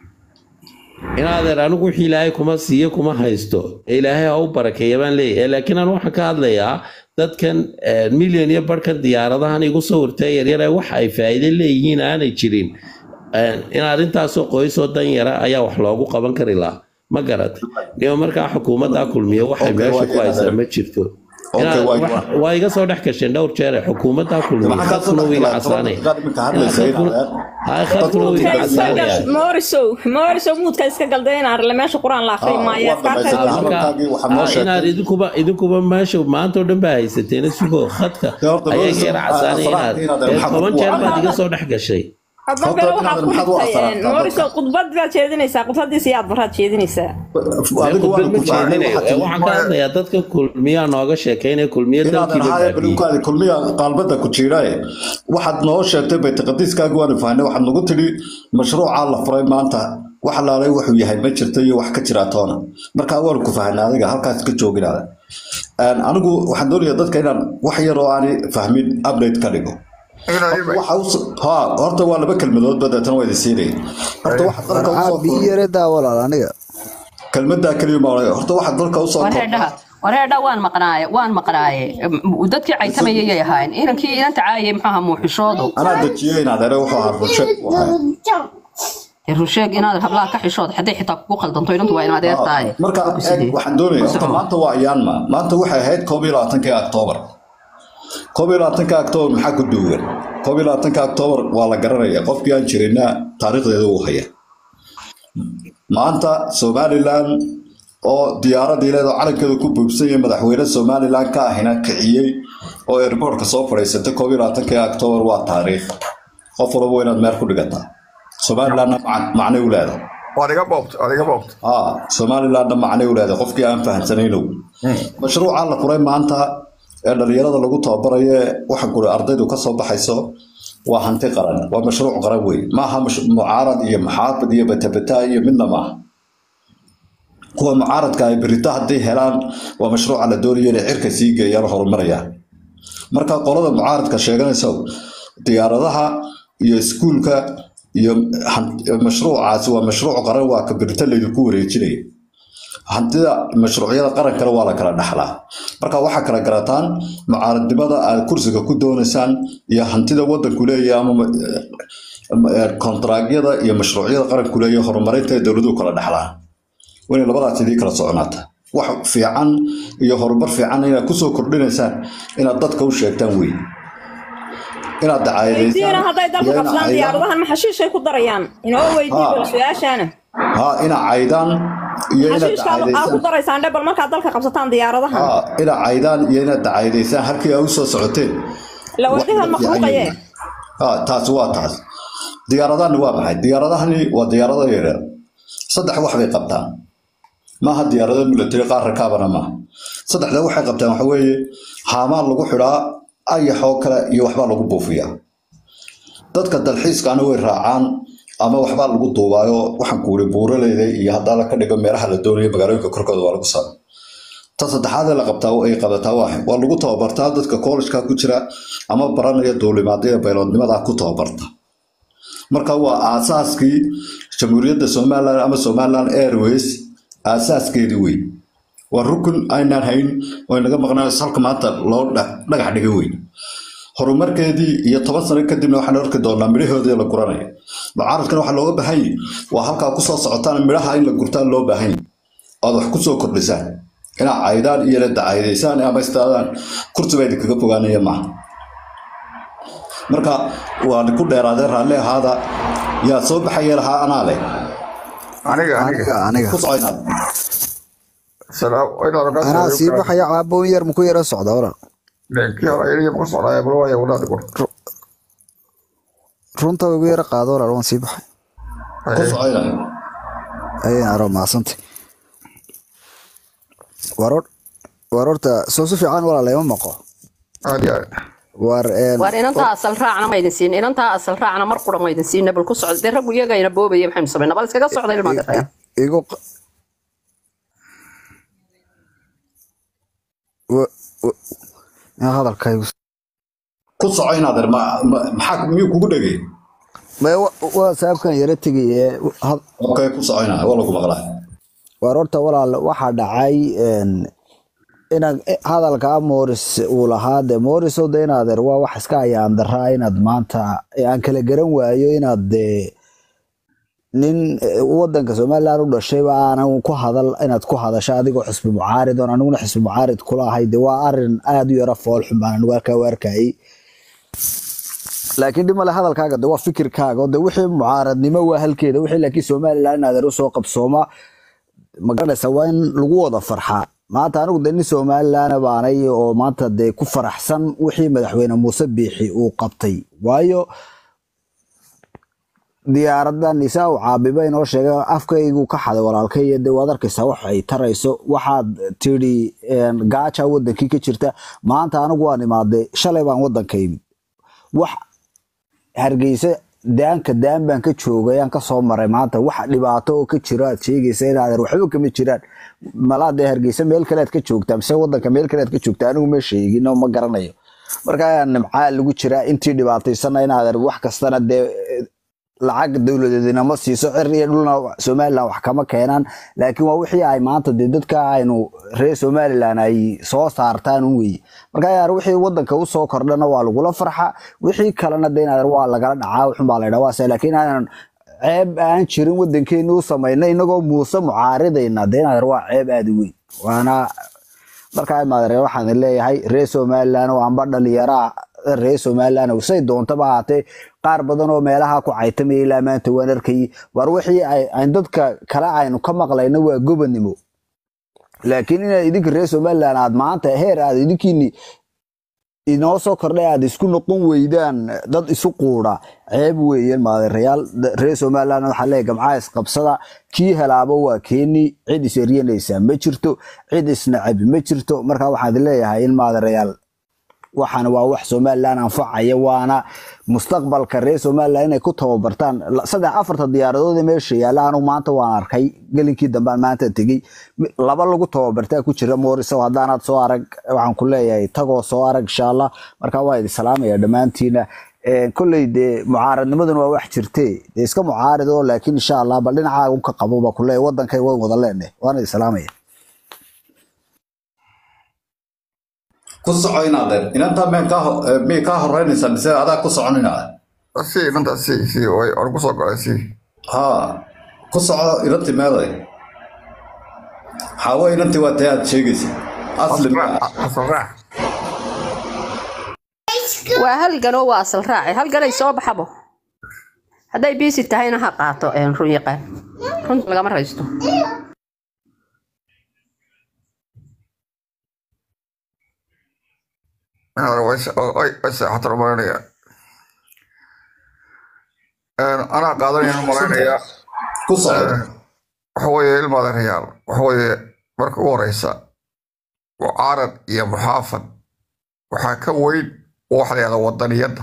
inaadeer anigu wixii ilaahay kuma siiyo kuma haysto ee ilaahay ha u barakeeya baan leeyahay laakiin aan waxaan ka hadlayaa dadkan eh, milyan iyo barhkan diyaaradahan igu sawirtay yaryare wax ay faa'iido leeyihiin aanay jirin Eh, inaad intaasoo qoysoo dan yara ayaa wax loogu qaban kari lahaa ma garat iyo markaa xukuumadda kulmiye waxay Okay, meesha waa ku haysaa inaad- ma jirto Okay, Inaad- waa wax- inaad- waa iga soo dhex gasheen dhowr jeere xukuumadda kulmiye maxaa ka soo khadkuna wuu iga dhex galay? casaanaya Toban daqiiqad iminka hadlaysa inaad- hay khadkuna wuu iga casaanaya moorisow moorisow muudka iska galday in arle meesha qur-aan la akri Ah, maayo waa afkaarta dhamaystiray. marka hadalkaagii waxaa noo ah, sheegtay. inaad idinkuba idinkuba meesha maanta oo dhan baa haysateena sugo khadka Dee horta ayaga Morrison, yara ah, casaanay Salah, inaad inaad ee, maxaa toban ku jeer baad wacay? iga soo dhex gashay hadan Horta kale inaad waxaad ku maxaad u dhigtay asaraartaa moorisow khudbad baad jeedinaysaa khudbadiisa iyo aad baraad jeedinaysaa adigu khudbad waan ma ku fahnay jeedinayo waxaad ee, waxaan ka hadlayaa dadka kulmiyaa nooga sheekeynaya kulmiya inaadan dalkiiba haya baabiyey balugkaadi kulmiya qaalbada ku jiidhaye waxaad noo sheegtay baytaqadiiskaaga waanu fahnay waxaad nagu tidhi mashruucaa la furay maanta wax laalay wuxuu yahay ma jirto iyo wax ka jiraa toona markaa waanu ku fahnay adiga halkaas ka jooginaada anigu waxaan doonayaa dadka inaan wax yar oo aanay fahmin update ka dhigo waxa us- ha horta waa laba kelmadood ba deetana waa idin siinaya horta waxaad dalka maxaa usoo bii yaredaa walaal aniga kelmadaa keliya ma odhanaya horta waxaad dalka usoo wareedhaha wareedha waan maqnaaye waan maqnaaye M- dadkii caytamayayay ahaayeen inankii inanta caayay muxuaha muuxishoodu anaa dejiyey inaad ere wuxuu ahaa bulsho Dee rusheeg inaad hablaha ka xishood hadday xitaa kugu qaldanto inantu waa in adeer tahay marka eeg, waxaan doonaya horta maanta waa ayaanma maanta waxay ahayd koob iyo labaatankii oktoobar koob iyo labaatanka oktoobar maxaa ku duugan koob iyo labaatanka oktoobar waa la garanaya qofkii aan jirina taariikhdeeda uu haya maanta somalilan oo diyaaradii leedoo calankeeda ku buubsan yahay madaxweyne somalilan ka ahina kiciyey oo airboortka soo fadhiisatay koob iyo labaatankii octoobar waa taariikh qof walba waa inaad meel ku dhigataa somalilandna mac- macnay u leedahay waad iga boobta waad iga boobta aa somalilandna macnay u leedahay qofkii aan fahamsanaynow mashruuca la furay maanta ee dhalinyarada lagu tababarayo ee waxaan kuri ardaydu ka soo baxayso waa hanti qaran waa mashruuc qaran wey maaha mash- mucaarad iyo maxaafid iyo batabata iyo midna maaha kuwa mucaaradka ay berito hadday helaan waa mashruuca la doonayo inay cirka sii geeyaan oo horumarayaan marka qolada mucaaradka sheeganaysa diyaaradaha iyo iskuulka iyo han- mashruucaasi waa mashruuc qaran waa ka berito laydinku wareejinaya hantida mashruucyada qarankana waa la kala dhaxlaa marka waxaa kala garataan mucaaradnimada aad kursiga ku doonaysaan iyo hantida wadanku leeyahay ama ma- eh, kontaraagyada iyo mashruucyada qaranku leeyahay horumarinta ee dowladuhu kala dhaxlaan waa inay labadaas idii kala soconaata wax fiican iyo horumar fiican inaad kusoo kordhinaysaan inaad dadka u sheegtaan wey inaad weydiina dacaayadeysaan hadday dalka iyo inaad qabsadaan caydaan diyaaradahan ma xashiishay ku darayaan inoo weydii Ha. bal su-aashaana ha inaad caydaan iyo inaad xashiishka aa ku dacaayadeysaan daraysaan dhebal markaad dalka qabsataan diyaaradahan ha inaad caydaan iyo inaad dacaayadeysaan halkii aa u soo socoteen la wax wadahan la fiican makhluuqaye yihiin ha taasi waa taas diyaaradahani waa maxay diyaaradahani waa diyaarado yaryar saddex wax bay qabtaan maaha diyaarado military qaar rakaabana maaha saddexda waxay qabtaan waxa weeye haamaan lagu xidhaa ayaxoo kale iyo waxbaa lagu buufiyaa dadka dalxiiskaana way raacaan ama waxbaa lagu duubaayo waxaan ku wuri buuraleyda iyo haddaa la ka dhigo meelaha la doonayo magaalooyinka korkooda waa lagu saara ta saddexaad ee la qabtaa ay qabataa waa maxay? waa lagu tababartaa dadka koolejka ku jira ama baranaya duulimaadada bayloodnimada ku tababarta marka waa aasaaskii jamhuuriyadda somaliland ama somaliland airways aasaaskeedii wey waa rukun aynaan hayn oo inaga maqnaan halka maanta loo dha- dhagax dhiga wey horumarkeedii iyo toban sano kadibna waxaan arki doonaa midhahoodii la guranaya mucaaradkana waxaa looga baahan yahay waa halkaa kusoo socotaan midhaha in la gurtaan loo baahan yahay ood wax kusoo kordhisaan inaad caydaan iyo la dacaydaysaan ama istaadaan kursi baa idinkaga fogaanaya maaha marka waan ku dheeraadeen raalli ahaada yaa soo baxaya lahaa anaa leh aniga aniga aniga aniga ku soconaad salaam inaad ka anaa sii soo baxaya caaboon yar muku yara socda walaal kii hore ayay ma socdaa bal waa wadaad gor runta igu yara qaado walaal waan sii baxay ku soconaad ayaan aro maasantay war war horta soo si fiican walaal ima maqo aad iyo aad war een waar inantaa asal raacna maydin siin inantaa asal raacna mar qura maydin siin bal ku socda dee raggu iyagayna boobaya maxaynu samayna bal iskaga socda ilmaa gartaya igu q- wa- wa- yaa hadalkaygu ku soconaad maxaa miyuu kugu dhegay ma wa- waa saabkan yara tegaye had- okay ku soconaa waa lagu maqlaa war horta walaal waxaa dhacay een, inaad hadalka moris uu lahaa de moriso de inaad er waa wax iska ayaan daraa inaad maanta aan kala garan waayo inaad de nin eh, wadanka somaliland u dhashayba aanan ku hadal inaad ku hadasho adigoo xisbi mucaarid oon aniguna xisbi mucaarid kula ahay de waa arin aad u yara foolxun baan anigu halkaa u arkayay laakiin dhimale hadalkaaga de waa fikirkaaga oo de wixii mucaaradnimo waa halkeeda wixii laakiin somaliland inaad er usoo qabsooma magaranaysa waa in lagu wada farxaa maanta anigu de nin somaliland baanay oo maanta dee ku faraxsan wixii madaxweyne muuse biixi uu qabtay waayo diyaaradan isaa u caabiba inoo sheegay afkaygu ka xaday walaalkay iyo de waad arkaysaa wax ay tarayso waxaad tidhi een, gaaja wadankii ka jirta maanta anigu waan imaaday shalay baan wadanka imid wax hargeysa daanka daan baan ka joogay aan kasoo maray maanta wax dhibaato oo ka jiro aad sheegaysa inaadan waxba kama jiraan malaa dee hargeysa meel kale aad ka joogtaa mise wadanka meel kale aad ka joogtaa anigu ma sheegin oo ma garanayo marka nimcaa lagu jiraa intii dhibaataysana inaadan wax kastana dee lacag dowladeedina ma siiso cir iyo dhulna somaliland wax kama keenaan laakiin waa wixii ay maanta dee dadka aynu reer somaliland ay soo saartaan un weye marka yaar wixii wadanka usoo kordhana waa lagula farxa wixii kalena de inaad waa lagala dhacaa wuxun baa la yidhaha waase laakiin aanan ceeb aan jirin wadankeeni u samayna inagoo muuse mucaaridayna de inaad waa ceeb aada u weyn waana markaa maadare waxaan leeyahay reer somaliland oo anba dhalinyaraa reer somaliland oo say doontaba ahaatee qaar badan oo meelaha ku caytamaya ilaa maanta waan arkayay war wixii ay ay dadka kale aynu ka maqlayna waa gobonimo laakiin inaad idinka reer somaliland aad maanta heer aad idinkiini inoo soo kordhay aad isku noqon weydaan dad isu quudha ceeb weeyeen maadeerayaal reer somaliland waxaa leeyahay gamcaa isqabsada kii helaaba waa keeni cid is eryanaysaa ma jirto cid isnacabi ma jirto marka waxaan idin leeyahay in maadeerayaal waxaan waa wax somaliland anfacaya waana mustaqbalka reer somaliland inay ku tababartaan La- saddex afarta diyaaradood ee meesha yaalla anu maanta waan arkay gelinkii dambaan maanta tegey Mi- laba lagu tababartaa ku jira moorisow haddaanaad soo arag waxaan ku leeyahay tagoo soo arag insha allah marka waa idin salaamaya dhammaantiina Een, kolley dee mucaaradnimaduna waa wax jirtee dee iska mucaarid oo laakiin insha allah bal dhinacaaga unka qabo baa ku leeyahay wadankay waan wada leenahay waana idin salaamaya ku soco inaadeer inantaa meen kaa ho- eh, miyay kaa horeynaysaa mise adaa ku soconinaa si inanta si si way or ku soo galay si ha ku soco inantii meeday xaawo inantii waa tee aad sheegaysa asli ma asal raax waa halganoo waa asal raaci halganay soo baxabo hadday biisi tahayna ha qaato een, run yaqaan runta lagama raysto way seexatan u malaynayaa anaa qaadanayaan u malaynayaa ku soco waxa weeye ilmaadeerayaal waxa weeye marka ugu horeysa mucaarad iyo muxaafad waxaa ka weyn waxa la yahda wadaniyadda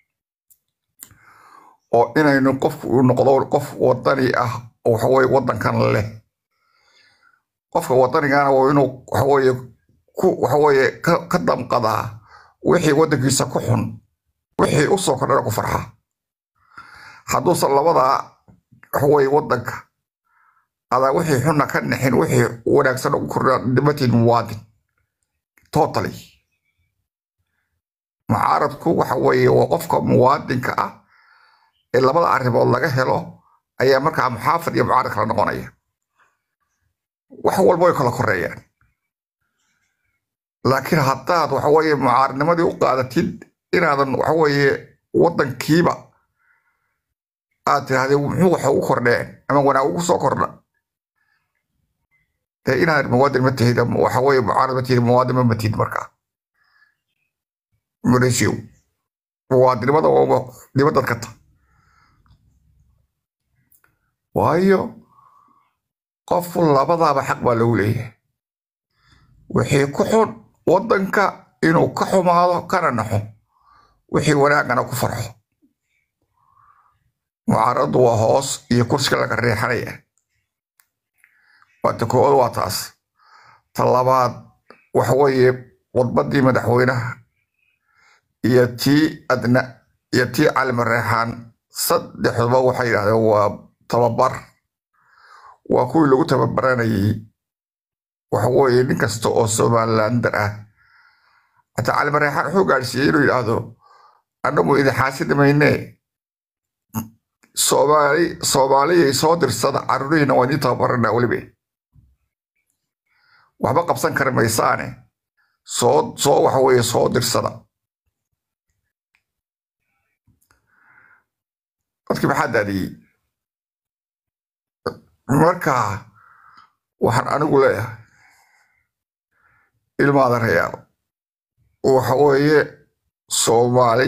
oo inaynu qofku uu noqdo qof wadani ah oo waxa weye wadankan leh qofka wadanigana waa inuu waxa weye ku waxa weye ka ka damqadaa wixii wadankiisa ku xun wixii u soo kordhana ku farxa hadduusan labadaa waxa weye wadanka adaa wixii xunna ka nixin wixii wanaagsan ugu kordhaa dhimatiin muwaadin totally mucaaradku waxa weeye waa qofka muwaadinka ah ee labada arrimood laga helo ayaa markaa muxaafid iyo mucaarad kala noqonaya wax walba way kala koreeyaan laakiin haddaad waxa weeye mucaaradnimadii u qaadatid inaadan waxa weeye wadankiiba aad tirahdee muxuu waxa ugu kordheen ama wanaag ugu soo kordha dee inaad muwaadin ma tihid waxa weeye mucaarad ma tihid muwaadin ma matihid markaa malaysiyo muwaadinimada waa dibadad ka ta waayo qofku labadaaba xaq baa lagu leeyahay wixii ku xun wadanka inuu ka xumaado kana naxo wixii wanaagana ku farxo mucaaraddu waa hoos iyo kursiga laga reexanaya waa ta koowaad waa taas ta labaad waxa weeye wadbadii madaxweynaha iyo tii adna iyo tii calima reexaan saddexduba waxay yidhahdeen waa tababar waa kuwii lagu tababaranayay waxa weeye nin kasta oo somalilander ah hataa calima reexaan wuxuu gaadhsiiyey inuu yidhaahdo annagu idin xaasidi maynee soomaali soomaaliyay soo dirsada carruurihiina waa idiin tababaranaa welibe waxba qabsan kari maysaane soo soo waxa weeye soo dirsada dadkii maxaa daadiyey marka waxaan anigu leeyahay ilmaada reyaal waxa weeye soomaali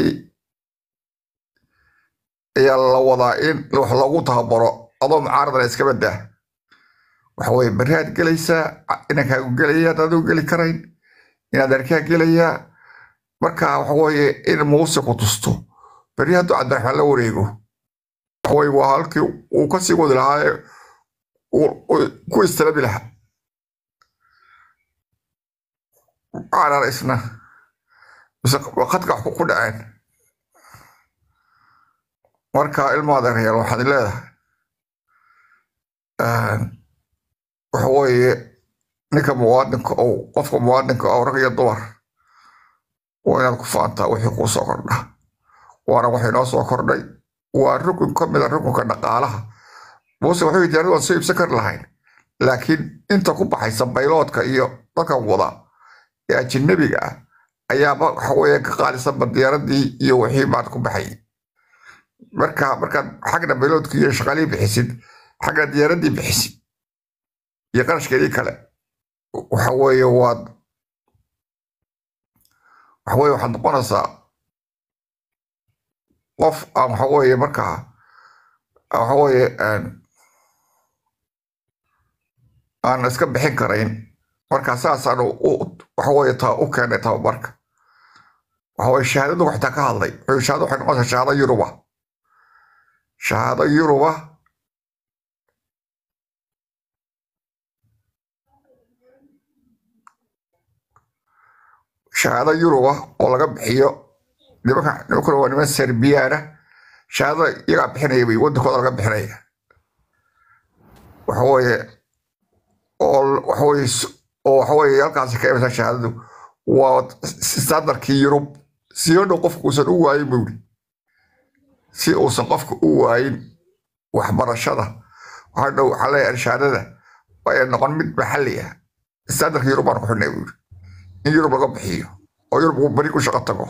ayaa la wadaa in wax loogu tababaro adoo mucaaradana iska badaa waxa weye beriaad gelaysaa inankaagu gelaya hadaad u geli karayn inaad arkaa gelayaa marka waxa weeye in muuse ku tusto beri hadduu cabdiraxmaan la wareego waxa weye waa halkii uu kasii wadi lahaaye ku istalabi lahaa aanan isna mise khadka wax ku dhaceen marka ilmaada reyaal waxaad leedahay waxa weeye ninka muwaadinka ou qofka muwaadinka oo rag iyo dumar waa inaad ku faantaa wixii kuu soo kordha waana wax inoo soo kordhay waa rukun ka mida rukunka dhaqaalaha muuse wuxuu yidhi anigoon soo iibsan kari lahayn laakiin inta ku baxaysa bayloodka iyo dadkan wada ee ajinabiga ah ayaaba waxa weeye ka qaalisanba diyaaradii iyo wixii baad ku baxay marka markaad xagna bayloodkii iyo shaqaalihii bixisid xagna diyaaradii bixisid iyo qarashkeedii kale waxa weeye waad waxa weeye waxaad noqonaysaa qof aan waxa weeye markaa waxa weeye aan aan iska bixin karayn marka saasaan u waxa weeye taa u keenay tababarka waxa weeye shahaadadu xitaa ka hadlay wuxuu shahaado waxay noqonaysaa shahaado yuruba shahaado yuruba shahaado yuruba oo laga bixiyo nimanka nimankuna waa niman serbiyaana shahaadada iyagaa bixinaya bay wadankooda laga bixinaya waxa weeye oo waxa weeye oo waxa weeye halkaasi ka imasa shahaadadu waa standardkii yurub si hodhow qofku uusan u waayin buu yidhi si uusan qofka u waayin waxbarashada waxaa dhow waxaa leeyahay shahaadada waa noqon mid maxalli ah standardka yurub baan ku xidhnay buu yidhi in yurub laga bixiyo oo yurub uu beri ku shaqo tago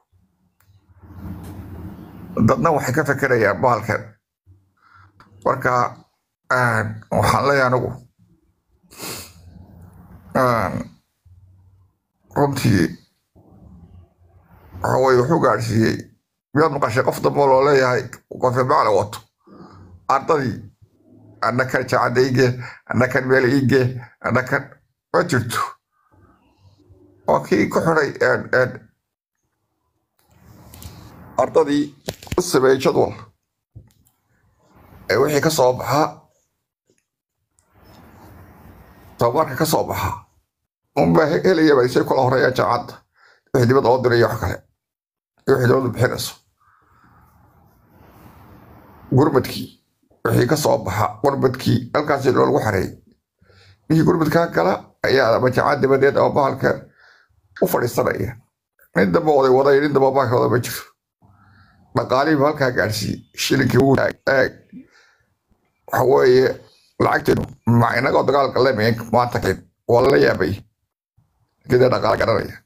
dadna waxay ka fekerayaan bahalkan marka waxaan leeyahay anigu runtii waxa weye wuxuu gaadhsiiyey miyaad maqashay qof dambe loo leeyahay qofe macla wato ardadii annakan jaacadda ige annakan meel ige annakan ma jirto waa kii ku xiday ardadii u sameeyey jadwal ee wixii ka soo baxaa tababarka ka soo baxaa unbaa helayaba isay kula horeeya jaacadda wixii dibadda loo diray iyo wax kale iyo wixii dowladdu bixinayso gurmadkii wixii ka soo baxa gurmadkii halkaasi loolagu xareeyey wixii gurmadkaa gala ayaa ama jaacad dibadeed ama bahalka u fadhiisanaya nin damba oday waday nin damba bahalka wada ma jiro dhaqaalihiiba halkaa gaadhsiiyey shilinkii wuu eeg waxa weeye lacagteenu ma inagoo dagaalka lemayn maanta kin waa lala yaabay gedee dhaqaala garanaya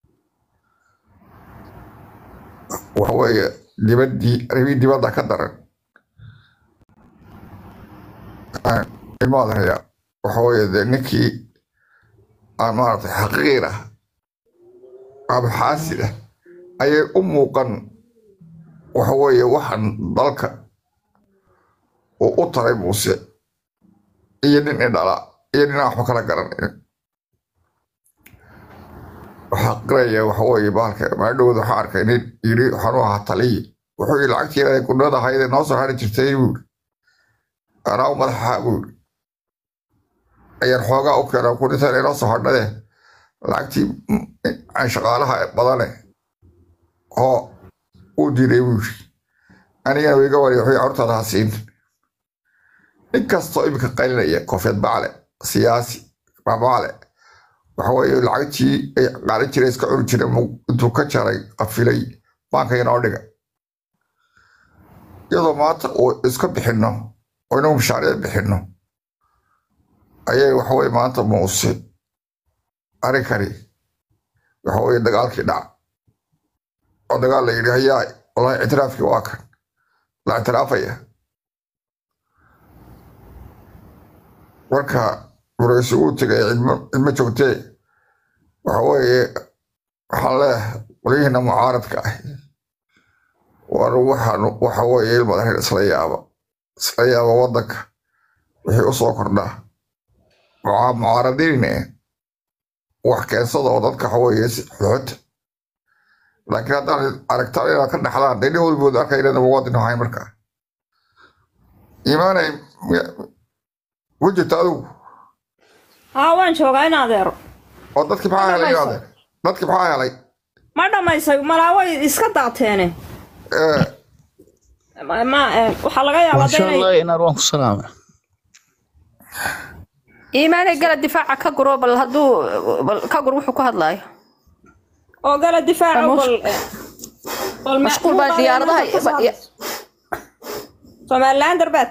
waxa weeye dibaddii arribii dibadda ka daran ilmaadarayaa waxa weeye dee ninkii aan maaragtay xaqiir ah ama xaasid ah ayay u muuqan waxa weeye waxaan dalka uu u taray muuse iyo nin indhala iyo nin aan waxba kala garanayn waxaa qiraya waxa weeye bahalka maadhowda waxaa arkay nin yidhi waxaanu ahaa taliyi wuxuu yidhi lacagtii inay gudnada ahayd noo soo hari jirtay buuri anaa u madaxa buuri ayaan xoogaa u keena kunintan inoo soo hadhade lacagtii aan shaqaalaha badane oo uu diiday buuri anigana wiiga wariya wuxuu carurtaada ha siin nin kastoo iminka qaylinaya koofeed bacle siyaasi babaale waxa weeye lacagtii ay qaadan jiray iska cuni jiray intuu ka jaray qafilay baanka inoo dhiga iyadoo maanta uu iska bixinno oo inagu mashaariic bixinno ayay waxaweye maanta muuse arrinkani waxaweye dagaalkii dhac oo dagaal la yidhi hayaa wallahi ictiraafkii waa kan la ictiraafaya marka waraysi uu tegay cidmo joogtee waxa weeye waxaan leeyahay qolyihiina mucaaradka ah war waxaan waxa weeye ilmadarin isla yaaba isla yaaba waddanka wixii u soo kordhaa waxaa mucaaradinine wax keensada oo dadka waxa weeye xoxota laakiin haddaan aragtaan inaad ka dhaxdaan dee dhihoodu booda arkay inaan muwaadin ahay markaa iimaanay ku jirta adigu haa waan joogaa in adeero oo dadkii maxaa helay iyo adeer dadkii maxaa helay ma dhammaysay malaa way iska daateene ma waxaa laga yaabaa de inay inaad waan ku salaama iimaanay gala difaaca ka guro bal hadduu bal ka gur wuxuu ku hadlaayo oo gala difaaca bal bal mashquul baa diyaaradaha somaliland darbaad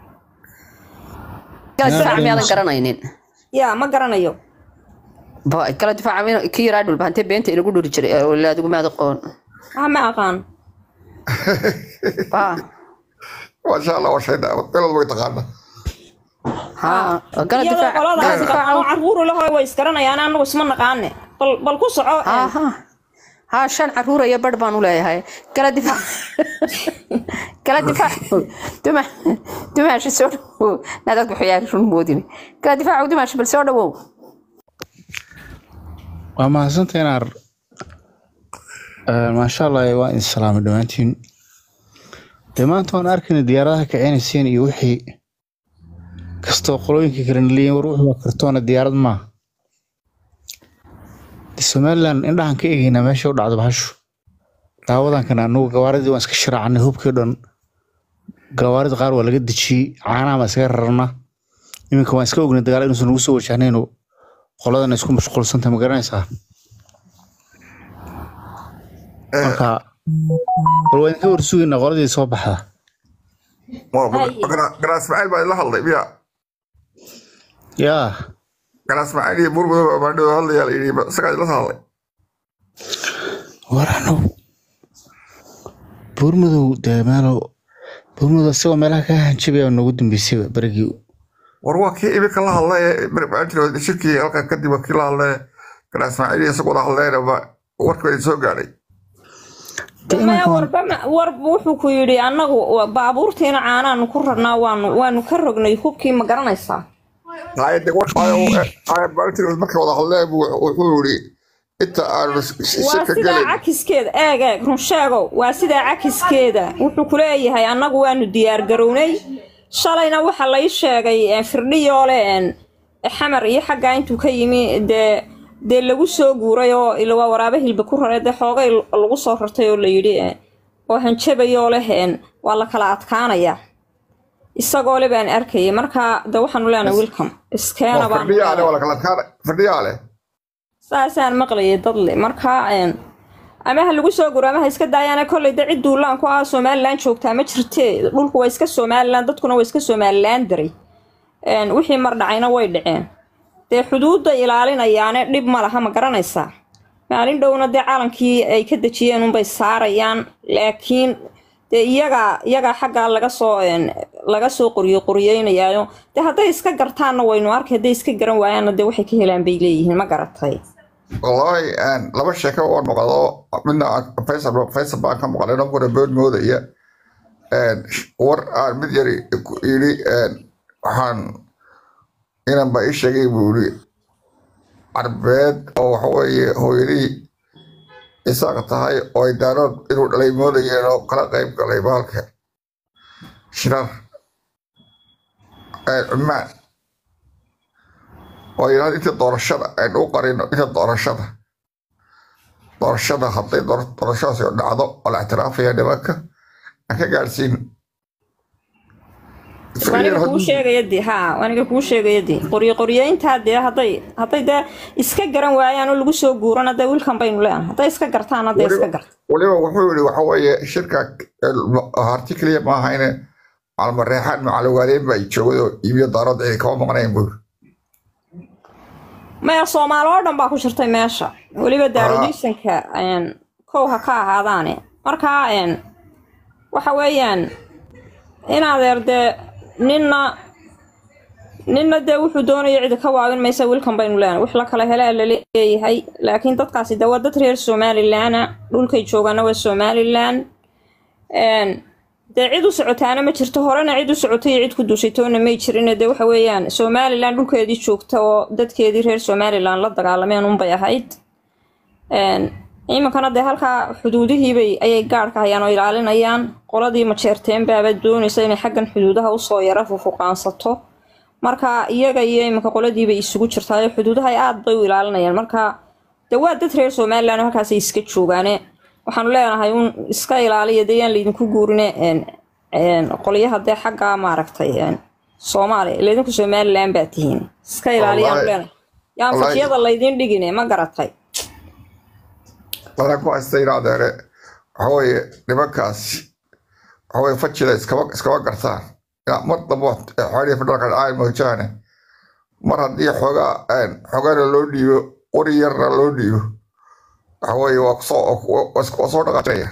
gala difaaca miyaadan garanaynin ya ma garanayo ba kala difaaca ki yaraa dhulba hantee beenta inagu dhuri jiray oo laadigu maad aqoon ah ma aqaan ba maasha allah waa shay dhaawad meelood way taqaana ها قال iyadoo دفاع قال qoladaas دفاع dhaqan oo carruur lahoy way isgaranayaan anagu isma naqaane bal bal ku soco ها ها ها شان عرورة يا برد بانو لها هاي قال دفاع قال دفاع دمع دمع شو سوى نادك بحياتي شو الموديني قال دفاع ودمع شو بالسوى وو waa mahadsantahay inaar maasha allah waa idin salaamay dhammaantiin dee maanta waan arkayna diyaaradaha kicinayseen iyo wixii kastoo qolooyinka kale naleeyiin war wuxuu kartoona diyaarad maaha de somaliland indhahan ka egaynaa meesha u dhacdo bahashu daawadankana anugu gawaaridii waan iska sharaacnay hubkii dhan gawaarida qaar waa laga dejiyey caanaha baan iskaga rarnaa iminka waan iska ognay dagaal inuusan nagu soo wajahnayno qoladan isku mashquulsanta ma garanaysaa marka bal waa idinka warsugaynaa qoladii soo baxda garaas macayl baa idla hadlay miya yaa garaas macayl iyo burmudo baa baandhooda hadlayaa la yidhi isagaa idla hadlay warano buurmadow dee meelo buurmadow isagoo meelaha ka hanjabaya noogu dambeysayba berigii war waa kii imika la hadlay ee shirkii halka kadib waa kii la hadlay garaas macayl iyo isagu wada hadleen warkii baa idin soo gaadhay maya warba warba wuxuu ku yidhi annagu baabuurtiina caanaanu ku rarnaa waanu waanu ka rognay hubkii ma garanaysaa hayade warkaamaalintii markay wada hadleen buu wuxuu yidhi inta aanu waa shirka sidaa gelin cakiskeeda eeg eeg run sheego waa sidaa cakiskeeda wuxuu ku leeyahay annagu waanu diyaar garownay shalayna waxa lay sheegay eh, firdhiyoole en, xamar iyo xaggaa intuu ka yimi dee dee lagu soo guuray oo ila waa waraaba hilba ku raray dee xoogay lagu soo rartay oo la yidhi eh, oo hanjabayoo leh en, waa la kala adkaanayaa isagoo le baan arkayay marka de waxaanu leenahay wilcom iskeena baan firdhiyaale waa lakala adkaana firdhiyaale saasaan maqlayay dadle marka een, ama ha lagu soo guro ama ha iska daayaana kolley de cid duulaan ku ah somalilan joogtaa ma jirte dhulku waa iska somalilan dadkuna waa iska somalilan daray Een, wixii mar dhacayna way dhaceen dee xuduudda ilaalinayaane dhib ma laha ma garanaysaa maalin dhowna dee calankii ay ka dejiyeen unbay saarayaan laakiin dee iyagaa iyagaa xaggaa laga soo een, laga soo qoriyo qoriyeynayaayo dee hadday iska gartaanna waynu arkay hadday iska garan waayaanna dee waxay ka helaan bay leeyihiin ma garatay wallaahi een, laba sheeko waan maqlo midna aan- faysal faysal baan ka maqlay nankuna bood moodaya een, war aan mid yari ku yidhi een, waxaan inan baa ii sheegay buu yidhi carbeed oo waxa weeye hooyadii isaaq tahay oo ay daanood inuu dhalay moodayeen oo kala qayb galay baalka shirar een, cumaan oo yidhahda inta doorashada aynu u qarino inta doorashada doorashada hadday door- doorashadaasi dhacdo oo la ictiraafaya nimanka aan ka gaadhsiin waaniga kuu sheegaya dee haa waaniga kuu sheegaya dee qoryo qoryeyntaa dee hadday hadday dee iska garan waayaan oo lagu soo guurana dee wiilkan baynu leenahay hadday iska gartaan hadday iska weliba garta weliba wuxuu yidhi waxa weeye shirka harti keliya ma ahayne macalmareexaan macalogaaleen baa joogay oo iibiyo daaradda ay kama maqnayn buu maya soomaali oo dhan baa ku jirtay meesha weliba daarodiisanka kow ha ka ahaadaane markaa een, waxa weeyaan in adeer dee ninna ninna dee wuxuu doonaya cidi ka waabin maysa wiilkan baynu leenahay wix la kala helaa la leeyahay laakiin dadkaasi dee waa dad reer somalilan dhulkay joogaana waa somalilan Een, dee cid u socotaana ma jirto horena cid u socotay iyo cid ku duushaytoona may jirin dee waxa weeyaan somalilan dhulkeedii joogta oo dadkeedii reer somalilan la dagaalameen unbay ahayd Een, iminkana dee halkaa xuduudihiibay ayay gaadhka hayaan oo ilaalinayaan qoladii majeerteen baaba doonaysa inay xaggan xuduudaha usoo yara fufuqaansato marka iyaga iyo iminka qoladiibay isugu jirtaa xuduudaha ay aad bay u ilaalinayaan marka dee waa dad reer somalilan oo halkaasay iska joogaane waxaanu leenahay un iska ilaaliya dee yaan laydinku guurine een, een, qolyaha dee xagga maaragtay een, soomaaliya laydinku somalilan baa tihiin iska ilaaliyaanu Wallaahi- leenahay yaan wallaahi- fakiyada laydin dhigine ma garatay dadaan ku haystay adeere waxa weeye nimankaasi waxa weeye fajida iskama iskama gartaan Ina- mar dambe xoolihii federaalka dhacay moojaane mar haddii xoogaa een, xoogana loo dhiibo qori yarna loo dhiibo waxa weeye waa kusoo waa is- waa soo dhaqaajinaya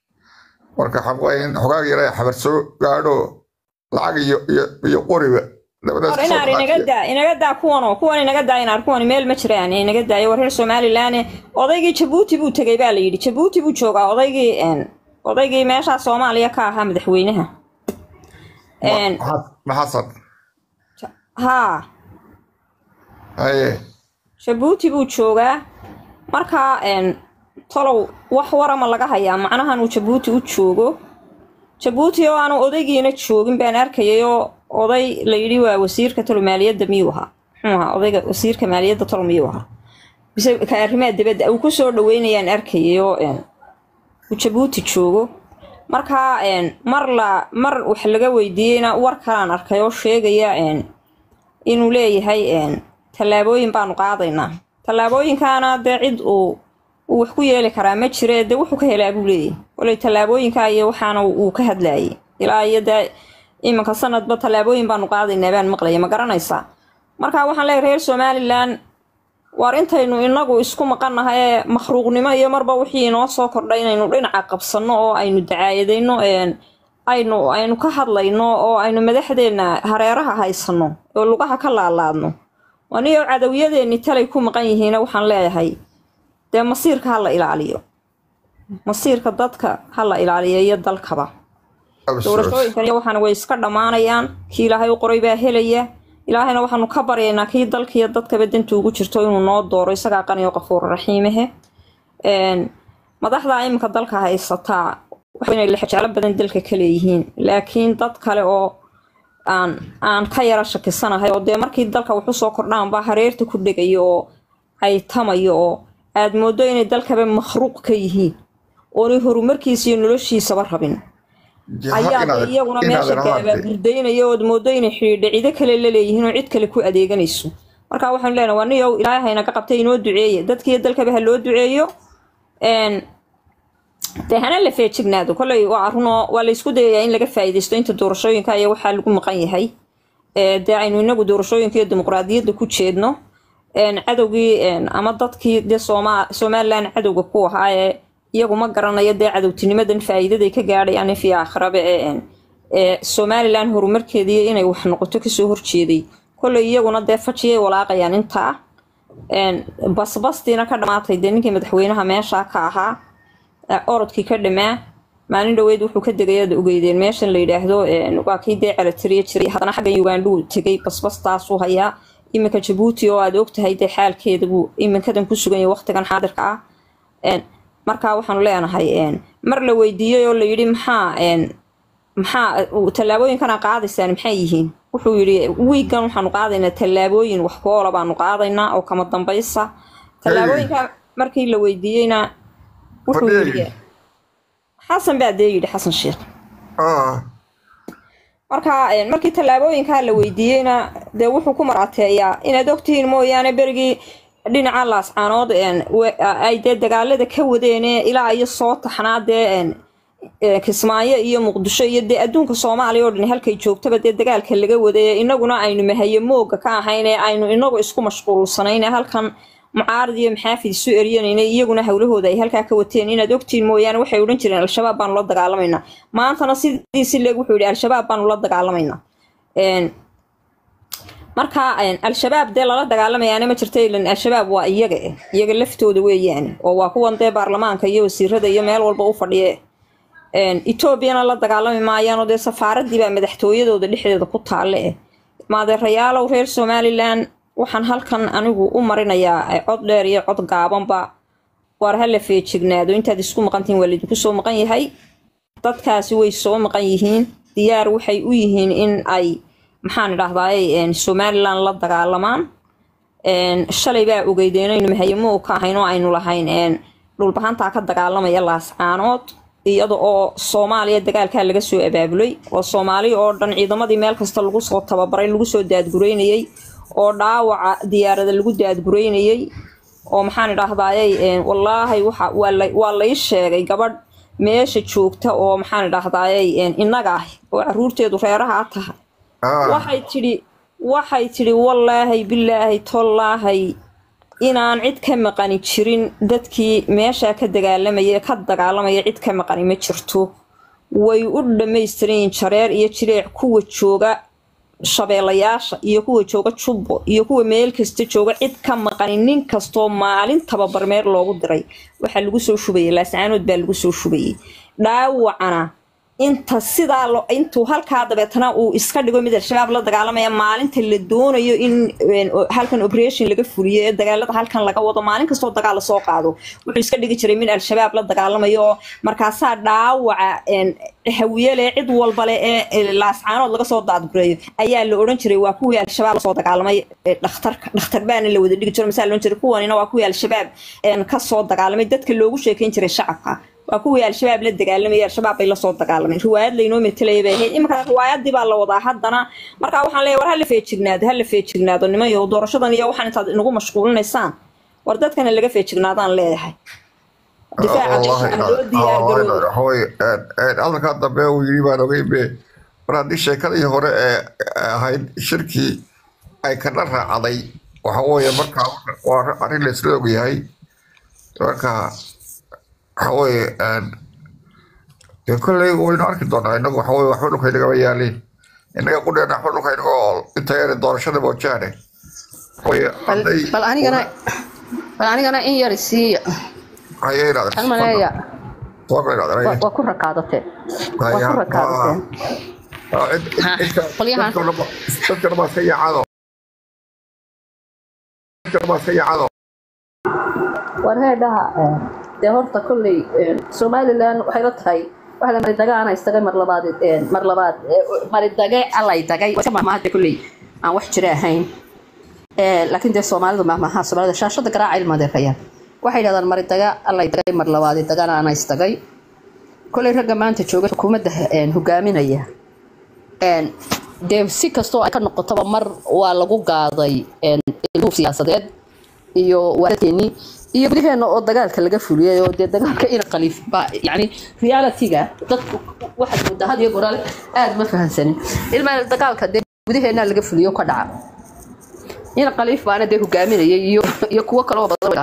marka waxaan weeye in xogaaga yara xabar soo gaadho lacag iyo iyo iyo qoriba labadaas war kusoo inaar inaga dhaqaajiya daa inaga daa kuwanoo kuwan inaga daa inaar kuwan meel ma jiraan inaga daayo war reer somalilan odaygii jabuuti buu tegey baa la yidhi jabuuti buu joogaa odaygii een, odaygii meeshaa soomaaliya ka ahaa madaxweynaha Een, ma xasan haa haye jabuuti buu joogaa markaa een, tolow wax warama laga hayaa macnahan uu jabuuti u joogo jabuuti oo aanu odaygiina joogin baan arkayay oo oday la yidhi waa wasiirka tolo maaliyadda miyuu ahaa muxuu ahaa odayga wasiirka maaliyadda tolo miyuu ahaa bise ka arrimaha dibadda uu ku soo dhaweynayaan arkayay oo een, uu jabuuti joogo markaa een, mar la mar wax laga weydiiyeyna war kalaan arkay oo sheegaya een, inuu leeyahay een, tallaabooyin baanu qaadaynaa tallaabooyinkaana dee cid uu uu wax ku yeeli karaa ma jire dee wuxuu ka helaa buu leeyahay koley tallaabooyinka iyo waxaana uu ka hadlayay ilaa iyo dee iminka sanadba tallaabooyin baanu qaadaynaa baan maqlaya ma garanaysaa marka waxaan leeyahay reer somalilan waar intaynu inagu isku maqannahay ee makhluuqnimo iyo marba wixii inoo soo kordhay inaynu dhinaca qabsanno oo aynu dacaayadayno een, aynu aynu ka hadlayno oo aynu madaxdeenna hareeraha haysanno oo lugaha ka laalaadno aniyo cadawyadeennii talay ku maqan yihiina waxaan leeyahay dee masiirka ha la ilaaliyo masiirka dadka ha la ilaaliyo iyo dalkaba doorashooyinkan iyo waxaana way iska dhammaanayaan kii ilaahay u qoray baa helaya ilaahayna waxaanu ka baryaynaa kii dalkiiyo dadkaba danta ugu jirto inuu noo dooro isagaa qaniyo qafuur raxiimahe Een, madaxda iminka dalka haysataa waxa inay lexjaalo badan dalka ka leeyihiin laakiin dad kale oo aan aan ka yara shakisanahay oo dee markii dalka waxu soo kordhaan baa hareerta ku dhegayo oo caytamayo oo aad moodo inay dalkaba makhruuq ka yihiin oonay horumarkiisa iyo noloshiisaba rabin ayaa dee iyaguna meesha gaabaaburdaynaya ood moodo inay xidhiidha cido kale la leeyihiin oo cid kale ku adeeganayso marka waxaanu leenahay waa niyow ilaahay haynaga qabtay inoo duceeye dadkiiyo dalkaba ha loo duceeyo Een, dee hana la feejignaado koley waa runoo waa la isku dayayaa in laga faa'iidaysto inta doorashooyinka iyo waxaa lagu maqan yahay Ee, dee aynu inagu doorashooyinka iyo dimuqraadiyadda ku jeedno Een, cadowgii een, ama dadkii dee Sooma- somalilan cadowga ku ahaa ee iyagu ma garanayo dee cadowtinimadan faa'iidaday ka gaadhayaan fi aakhiraba ee een, ee somalilan horumarkeedii inay wax noqoto kasoo horjeeday koley iyaguna dee fajiyay walaaqayaan intaa Een, basbastiina ka dhamaatay dee ninkii madaxweynaha meesha ka ahaa ee orodkii ka dhamaa maalin dhoweed wuxuu ka degay aad ogeydeen meeshan la yidhaahdo een, waa kii dee calatiriya jiray haddana xaggan ugandhuu tegay basbastaasuu hayaa iminka jabuuti oo aad ogtahay dee xaalkeeda buu iminkadan ku sugan yahay waqtigan xaadirka ah Een, marka waxaanu leenahay een, mar la weydiiyey oo la yidhi maxaa een, maxaa tallaabooyinkana qaadaysaan maxay yihiin wuxuu yidhi wiigan waxaanu qaadaynaa tallaabooyin wax ku oola baanu qaadaynaa oo kama dambaysa tallaabooyinka markii la weydiiyeyna wuxuu yidhi xasan baa dee yidhi xasan sheekh marka een, markii tallaabooyinkaa la weydiiyeyna dee wuxuu ku maraateeyaa inaad ogtihiin mooyaane berigii dhinaca laascaanood een, we- ay dee dagaalada ka wadeene ilaa iyo soo taxnaa dee een, ee, kismaayo iyo muqdisho iyo dee adduunka soomaaliya oo dhan halkay joogtaba dee dagaalka laga wadaya inaguna aynu mahaye mooga ka ahayn ee aynu inagu isku mashquulsanayn ee halkan mucaarad iyo maxaafid isu eryanayna iyaguna howlahooda ay halkaa ka wateen inaad ogtiin mooyaane waxay odhan jireen al-shabaab baanu la dagaalamaynaa maantana sidii si leeg wuxuu yidhi al-shabaab baanu la dagaalamaynaa Een, marka een, al-shabaab dee lala dagaalamayaana ma jirta ilan al-shabaab waa iyaga eh iyaga laftooda weeyaane oo waa kuwan dee baarlamaanka iyo wasiirada iyo meel walba u fadhiye Een, etoobiyana la dagaalami maayaanoo dee safaaradii baa madaxtooyadooda dhexdeeda ku taalle eh maadeerayaalow reer somalilan waxaan halkan anigu u marinayaa eh, cod dheer iyo cod gaabanba waar ha la feejignaado intaad isku maqantihiin waa laydinku soo maqan yahay dadkaasi way soo maqan yihiin diyaar waxay u yihiin in ay maxaan idhahdaay somalilan la dagaalamaan Een, shalay baa ogeydeen aynu mahayamo ka ahayn oo aynu lahayn een, dhulbahantaa ka dagaalamaya laascaanood iyada oo soomaaliya dagaalkaa laga soo abaabulay oo soomaali oo dhan ciidamadii meel kasta lagu soo tababaray lagu soo daadgureynayay oo dhaawaca diyaarada lagu daadgureynayay oo maxaan idhahdaayey een, wallaahi waxa waa la- waa lay sheegay gabadh meesha joogta oo maxaan idhahdaayey een, innaga ah oo caruurteedu reeraha tahay waxay tidhi waxay tidhi wallaahi bilaahi tollaahay inaan cid ka maqani jirin dadkii meesha ka dagaalamaya ka dagaalamaya cid ka maqani ma jirto way u dhammaystiran yihiin jareer iyo jireec kuwa jooga shabeelayaasha iyo kuwa jooga jubbo iyo kuwa meel kasta jooga cid ka maqani nin kastoo maalin tababarmeer loogu diray waxaa lagu soo shubayay laascaanood baa lagu soo shubayay dhaawacana inta sidaa lo intuu halkaa dabeetana uu iska dhigo mid al-shabaab la dagaalamaya maalinta la doonayo in een, o- halkan operation laga fuliyo ee dagaalada halkan laga wado maalin kastoo dagaal lasoo qaado wuxuu iska dhigi jiray mid al-shabaab la dagaalamayo oo markaasaa dhaawaca een, hawiyele cid walbale ee ee laascaanood laga soo daadgureeyo ayaa la odhan jiray waa kuwii al-shabaab lasoo dagaalamay ee dhakhtarka dhakhtar baana la wada dhigi jiro masaa la odhan jiray kuwanina waa kuwii al-shabaab een, kasoo dagaalamay dadka loogu sheekeyn jiray shacabka waa kuwii al-shabaab la dagaalamayay al-shabaab bay lasoo dagaalameen riwaayad laynoo metelaya bay ahayd iminka riwaayadii baa la wadaa haddana marka waxaan leeyahay war hala feejignaado hala feejignaado niman yahow doorashadan iyo waxaan intaad inagu mashquulinaysaan war dadkana laga feejignaadaan leeyahay difaaca والله dadka loo diyaar garoobo هوي hadalkaa dambe uu yiri baan ogay be mar haddii sheekadii hore ee ahayd shirkii ay kana raacday waxa weeye markaa waa arrin la isla ogyahay marka waxa weeye dee kolley waynu arki doonaa inagu waxa weye waxba dhulka inagama yaaliin inaga qudheena waxba dhulka inaga oo inta yare doorashada moojaane waye bal hadday bal anigana bal anigana in yar siiya haye inaad waxaan maleeyaa soo gal inaad waa waa ku rakaadateen waa ku rakaadateen Ha, qolyahan dadkana baa iska yaacado dadkana baa iska yaacado war heedhaha dee horta kolley somalilan waxay la tahay waxa la maridage ana istagay mar labaad mar labaad maridage allay dagay waa iska mahmahade kolley aan wax jira ahayn Eh, laakiin dee soomaalidu mahmaha soomaalida shaashada garaaca ilmadeerayaan waxay yidhahdaan maridaga allay dagay mar labaadi dagana ana istagay kolley ragga maanta jooga xukuumadda eh, hogaaminaya een, dee si kastoo ay ka noqotaba mar waa lagu gaaday een, ilmuhu siyaasadeed iyo waaradkeenii iyo gudaheena oo dagaalka laga fuliyay oo dee dagaalka ina khaliif ba yani realityga dadku waxaad moodaa had iyo goraale aad ma fahansanin ilmaa dagaalka dee gudaheena laga fuliyo ka dhaca ina khaliif baana dee hogaaminayay iyo iyo kuwo kaloo badan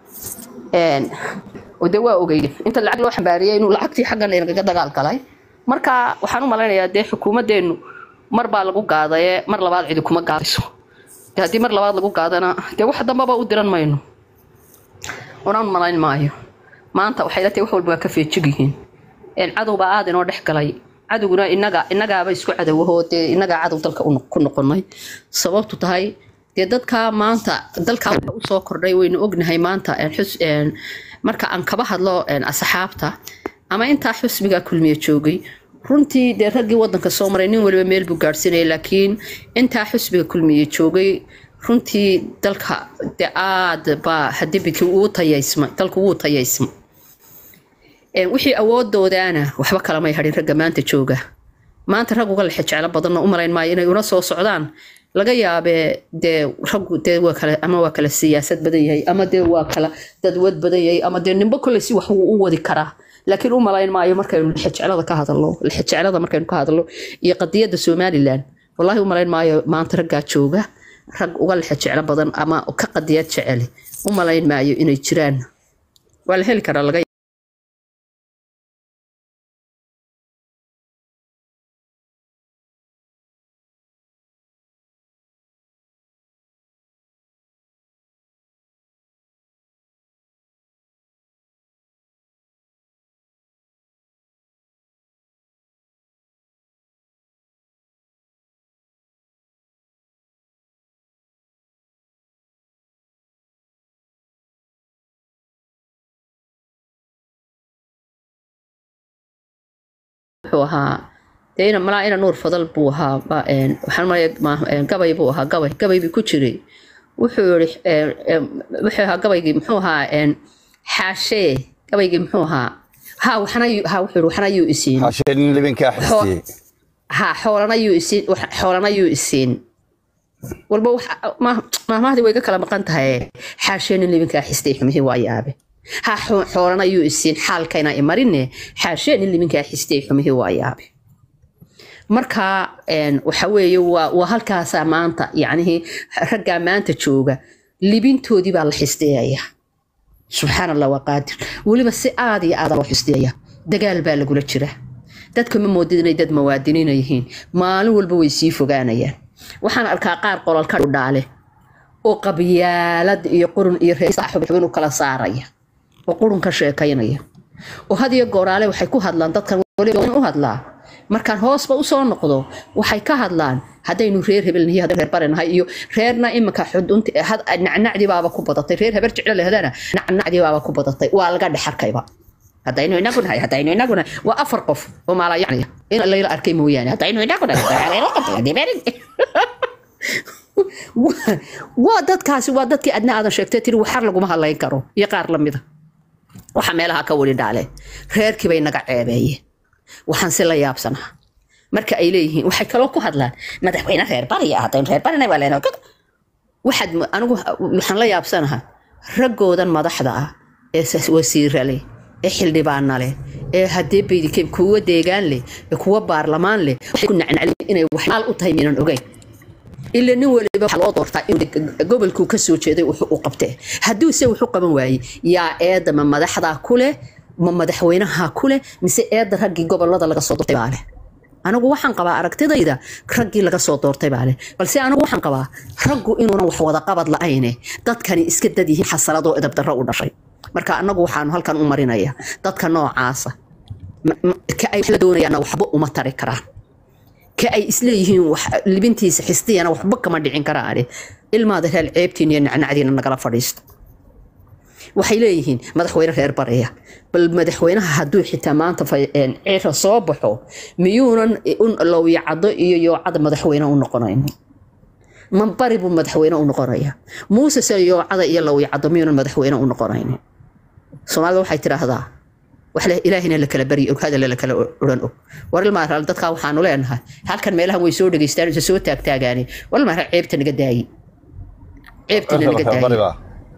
een oo dee waa ogeyde inta lacag loo xambaariyay inuu lacagtii xaggan inagaga dagaal galay marka waxaan u malaynayaa dee xukuumaddeenu mar baa lagu gaadaye mar labaad cidi kuma gaadayso dee haddii mar labaad lagu gaadana dee wax dambaba u diran mayno unaan malayn maayo maanta waxay la tahay wax walba waa ka feejig yihiin een cadow baa aad inoo dhex galay cadowguna inaga inagaaba isku cadowahoo dee inagaa cadow dalka u noq- ku noqonay sababtu tahay dee dadka maanta dalka waxa usoo kordhay waynu ognahay maanta een xus- een marka aan kaba hadlo een asxaabta ama intaa xusbiga kulmiye joogay runtii dee raggii wadanka soo maray nin waliba meel buu gaadhsiinaya laakiin intaa xusbiga kulmiye joogay runtii dalka dee aad baa hadibikii uu tayaysmay dalku wuu tayaysmay Een, wixii awoodoodaana waxba kalamay hadhin ragga maanta jooga maanta rag uga lexe jeclo badanna u malayn maayo inay una soo socdaan laga yaabee dee raggu dee waa kale ama waa kala siyaasad badan yahay ama dee waa kala dadwad badan yahay ama dee nimbo kolley si wax wuu u wadi karaa laakiin u malayn maayo markaynu lexe jeclada ka hadalno lexe jeclada markaynu ka hadalno iyo qadiyadda somalilan wallahi u malayn maayo maanta raggaa jooga rag uga lexe jeclo badan ama ka qadiyad jeceli u malayn maayo inay jiraan waa la heli karaa laga wuxuu ahaa dee ina malaa ina nuur fadal buu ahaa ba- een, waxaan malaya ma- een, gabay buu ahaa gabay gabay buu ku jiray wuxuu yiri een, een, wuxuu ahaa gabaygii muxuu ahaa een, xaashee gabaygii muxuu ahaa ha waxna yu- ha wuxuu yiri waxna yuu isiin hasheenin libinkaa xistiyey ha xoolana yuu isiin wax- xoolana yuu isiin walba wax- ma- maahmahdii way ga kala maqan tahay xaasheenin libinkaa xistay xumihii waa yaabe ha xo- xoolana yuu isiin xaalkayna imarine xaasheenin libinkaa xistay xumihii waa yaabe marka een, waxa weeye waa waa halkaasaa maanta yacnihii raggaa maanta jooga libintoodii baa la xisteeyaya subxaan allah waa qaadir weliba si aad iyo aada loo xisteeya dagaal baa lagula jira dadka ma moodid inay dad muwaadiniina yihiin maalin walba way sii fogaanayaan waxaan arkaa qaar qolalka dhaale oo qabyaalad iyo qurun iyo reexubin u kala saaraya oo qurun ka sheekaynaya oo had iyo gooraale waxay ku hadlaan dadkan weliba u hadlaa markaan hoosba usoo noqdo waxay ka hadlaan haddaynu reer hebel nahay haddaynu reer bare nahay iyo reerna iminka xudunta nacnacdii baaba ku badatay reer heber jeclo lehdana nacnacdii baaba ku badatay waa laga dhexarkayba haddaynu inagu nahay haddaynu inagu nahay waa afar qof oo maalayacniya in layla arkay mooyaane haddaynu inagu nahay waa dadkaasi waa dadkii adna aadan sheegtay tiri waxar laguma hadlayn karo iyo qaar lamida waxa meelaha ka weli dhaale reerkii bay naga ceebeeyeen waxaan si la yaabsanaa marka ay leeyihiin waxay kaloo ku hadlaan madaxweyne reer bariya haddaynu reer barina waa leen waxaad anigu waxaan la yaabsanaha raggoodan madaxda ah ee wasiira leh ee xildhibaana leh ee haddii baydikeen kuwa deegaan leh ee kuwa baarlamaan leh waxay ku nacnaclin inay waxmaal u tahay miinan ogeyn ila nin waliba waxaa loo doortaa in gobolkuu ka soo jeeday wuxuu u qabtee hadduuse wuxuu qaban waayey yaa eedda ma madaxdaa ku leh ma madaxweynaha ku leh mise eedda raggii gobolada laga soo doortay baa leh anigu waxaan qabaa aragtidayda raggii laga soo doortay baa leh balse anigu waxaan qabaa raggu inuunan wax wada qabad la-ayne dadkani iska dad yihiin xasaladoo edabdarro u dhashay marka anagu waxaanu halkan u marinaya dadka noocaasa ka ay la doonayaana waxba uma tari karaan ka ay isleeyihiin libintiisa xistiyana waxba kama dhicin karaane ilmaada reer ceebtiin iyo nacnacdiina nagala fadhiisto waxay leeyihiin madaxweyne reer bareya bal madaxweynaha hadduu xitaa maanta cira soo baxo miyuunan lowyacado iyo yoocada madaxweyne u noqonayn ma bari buu madaxweyne u noqonaya muuse se yoocada iyo lowyacado miyuunan madaxweyne u noqonayn soomaalida waxay tiraahdaa wax ilaahina la kala baryi og hadalla la kala odhan og war ilmaaraal dadkaa waxaanu leenahay halkan meelahan way soo dhegeystaan isa soo taagtaagaane war ilmaaraal ceebta naga daayi ceebtina naga daayi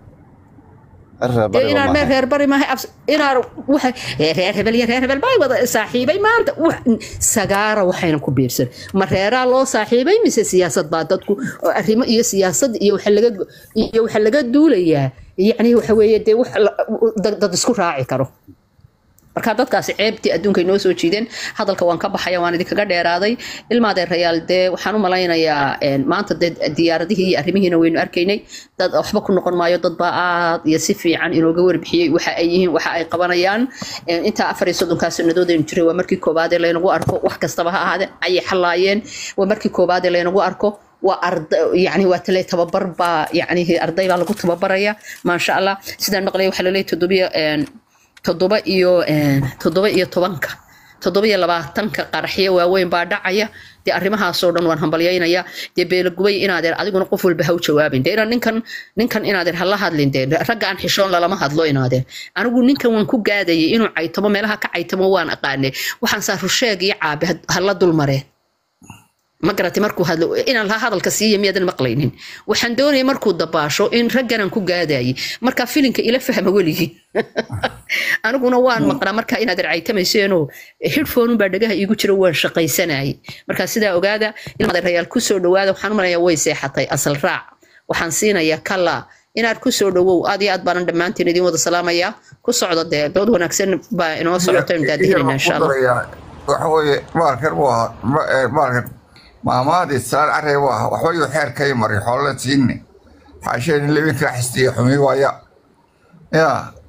inaan meel reer bari maahay inaan waxa reer hebel iyo reer hebel bay wada saaxiibay maanta sagaara waxayna ku biirsan ma reeraa loo saaxiibay mise siyaasad baa dadku arrimo iyo siyaasad iyo waxa laga iyo waxa laga duulayaa yacni waxa weeye dee wax dad isku raaci karo marka dadkaasi ceebtii adduunka noo soo jiideen hadalka waan ka baxaya waan idinkaga dheeraaday ilmaadee rayaal dee waxaan u malaynayaa maanta dee diyaaradihii iyo arrimihiina waynu arkaynay dad waxba ku noqon maayo dad baa aad iyo si fiican inooga warbixiyey waxa ay yihiin waxa ay qabanayaan intaa afar iyo soddonkaa sannadood aynu jiray waa markii koobaadee laynagu arko wax kastaba ha ahaadeen ayay xalaayeen waa markii koobaadee laynagu arko waa arda yani waa tale tababar baa yani arday baa lagu tababaraya maasha allah sidaan maqlaya waxaa laleeyahy toddobiyo toddoba iyo toddoba iyo tobanka toddoba iyo labaatanka qaraxyo waaweyn baa dhacaya dee arrimahaasoo dhan waan hambalyaynaya dee beelagubay inaadeer adiguna qof walba ha u jawaabin dee inaan ninkan ninkan inaadeer hala hadlin dee ragga aan xishoon lalama hadlo inaadeer anigu ninkan waan ku gaadayay inuu caytamo meelaha ka caytamo waan aqaanay waxaan saa rusheeg iyo caabi hala dulmareen ma garatay markuu hadlo inaan laha hadalka siiya miyaadan maqlaynin waxaan doonaya markuu dabaasho in ragganaan ku gaadayay marka filinka ila fahma weligii aniguna waan maqnaa marka inaad ercaytamayseenoo hidhfoonun baa dhagaha iigu jira waan shaqaysanayay marka sidaa ogaada ilmadeerayaal kusoo dhawaada waxaan u malaya way seexatay asal raac waxaan siinayaa kala inaad kusoo dhawow aad iyo aad baanan dhammaantiin idin wada salaamayaa ku socdo dee dood wanaagsan baa inoo socoto aynu daadihinayna insha allah waxa weeye maalkan buu ahaa maalkan maamaadii salaan carey buu ahaa waxba yuu xeer kay marin xoolala siinne xaasheen lebinkaa xistiya xumi waaya ya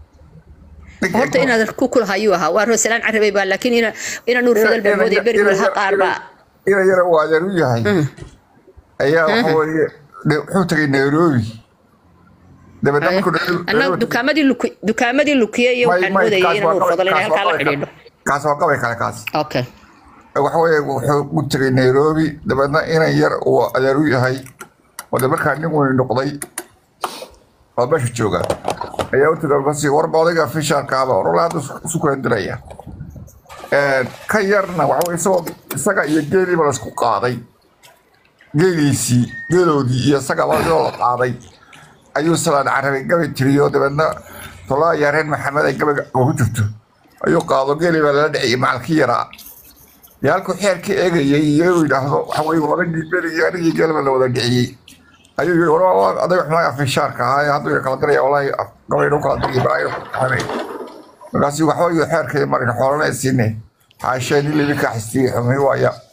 horta inaad ku kulahayuu ahaa waa rosalaan carabay baa laakiin ina ina nuur fadal baa moodaya beri laha qaar baa ina yara uu adeer u yahay ayaa waxa weeye wuxuu tagay nairobi dabeedna markuu annaga dukaamadii luki dukaamadii lukiye iyo waxaan moodayay ina nuur fadal inay halkaa la xidhiidho kaas waa qabay kale kaas okay waxa weeye wuxuu u tegay nairobi dabeedna inan yar uu adeer u yahay oo de markaa nin weyni noqday oo meesha jooga ayaa u tegay basi warba odayga fisharkaaba orole hadda isu kala diraya ka yarna waxa weye isagoo isaga iyo geeliiba laisku qaaday geeliisii geeloodii iyo isagaba iyadoo la qaaday ayuu salaan carabi gabay tiriyo dabeedna tolaa yareen maxamed ay gabayga ugu jirto ayuu qaado geeli baa lala dhiciyay macalkii yaraa dee halkuu xeerka eegayay iyo yidhaahdo waxa weye odagii beri iyo anigii geelba la wada dhiciyey ayuu yiri war adag xumaa afishaarka ahaa hadduu kala diraya walahi gabaynu kala diriyay balaayo xamay markaasi waxa weye xeerkay marin xoolana siine xaashee nin libinka xistiyey xumay waaya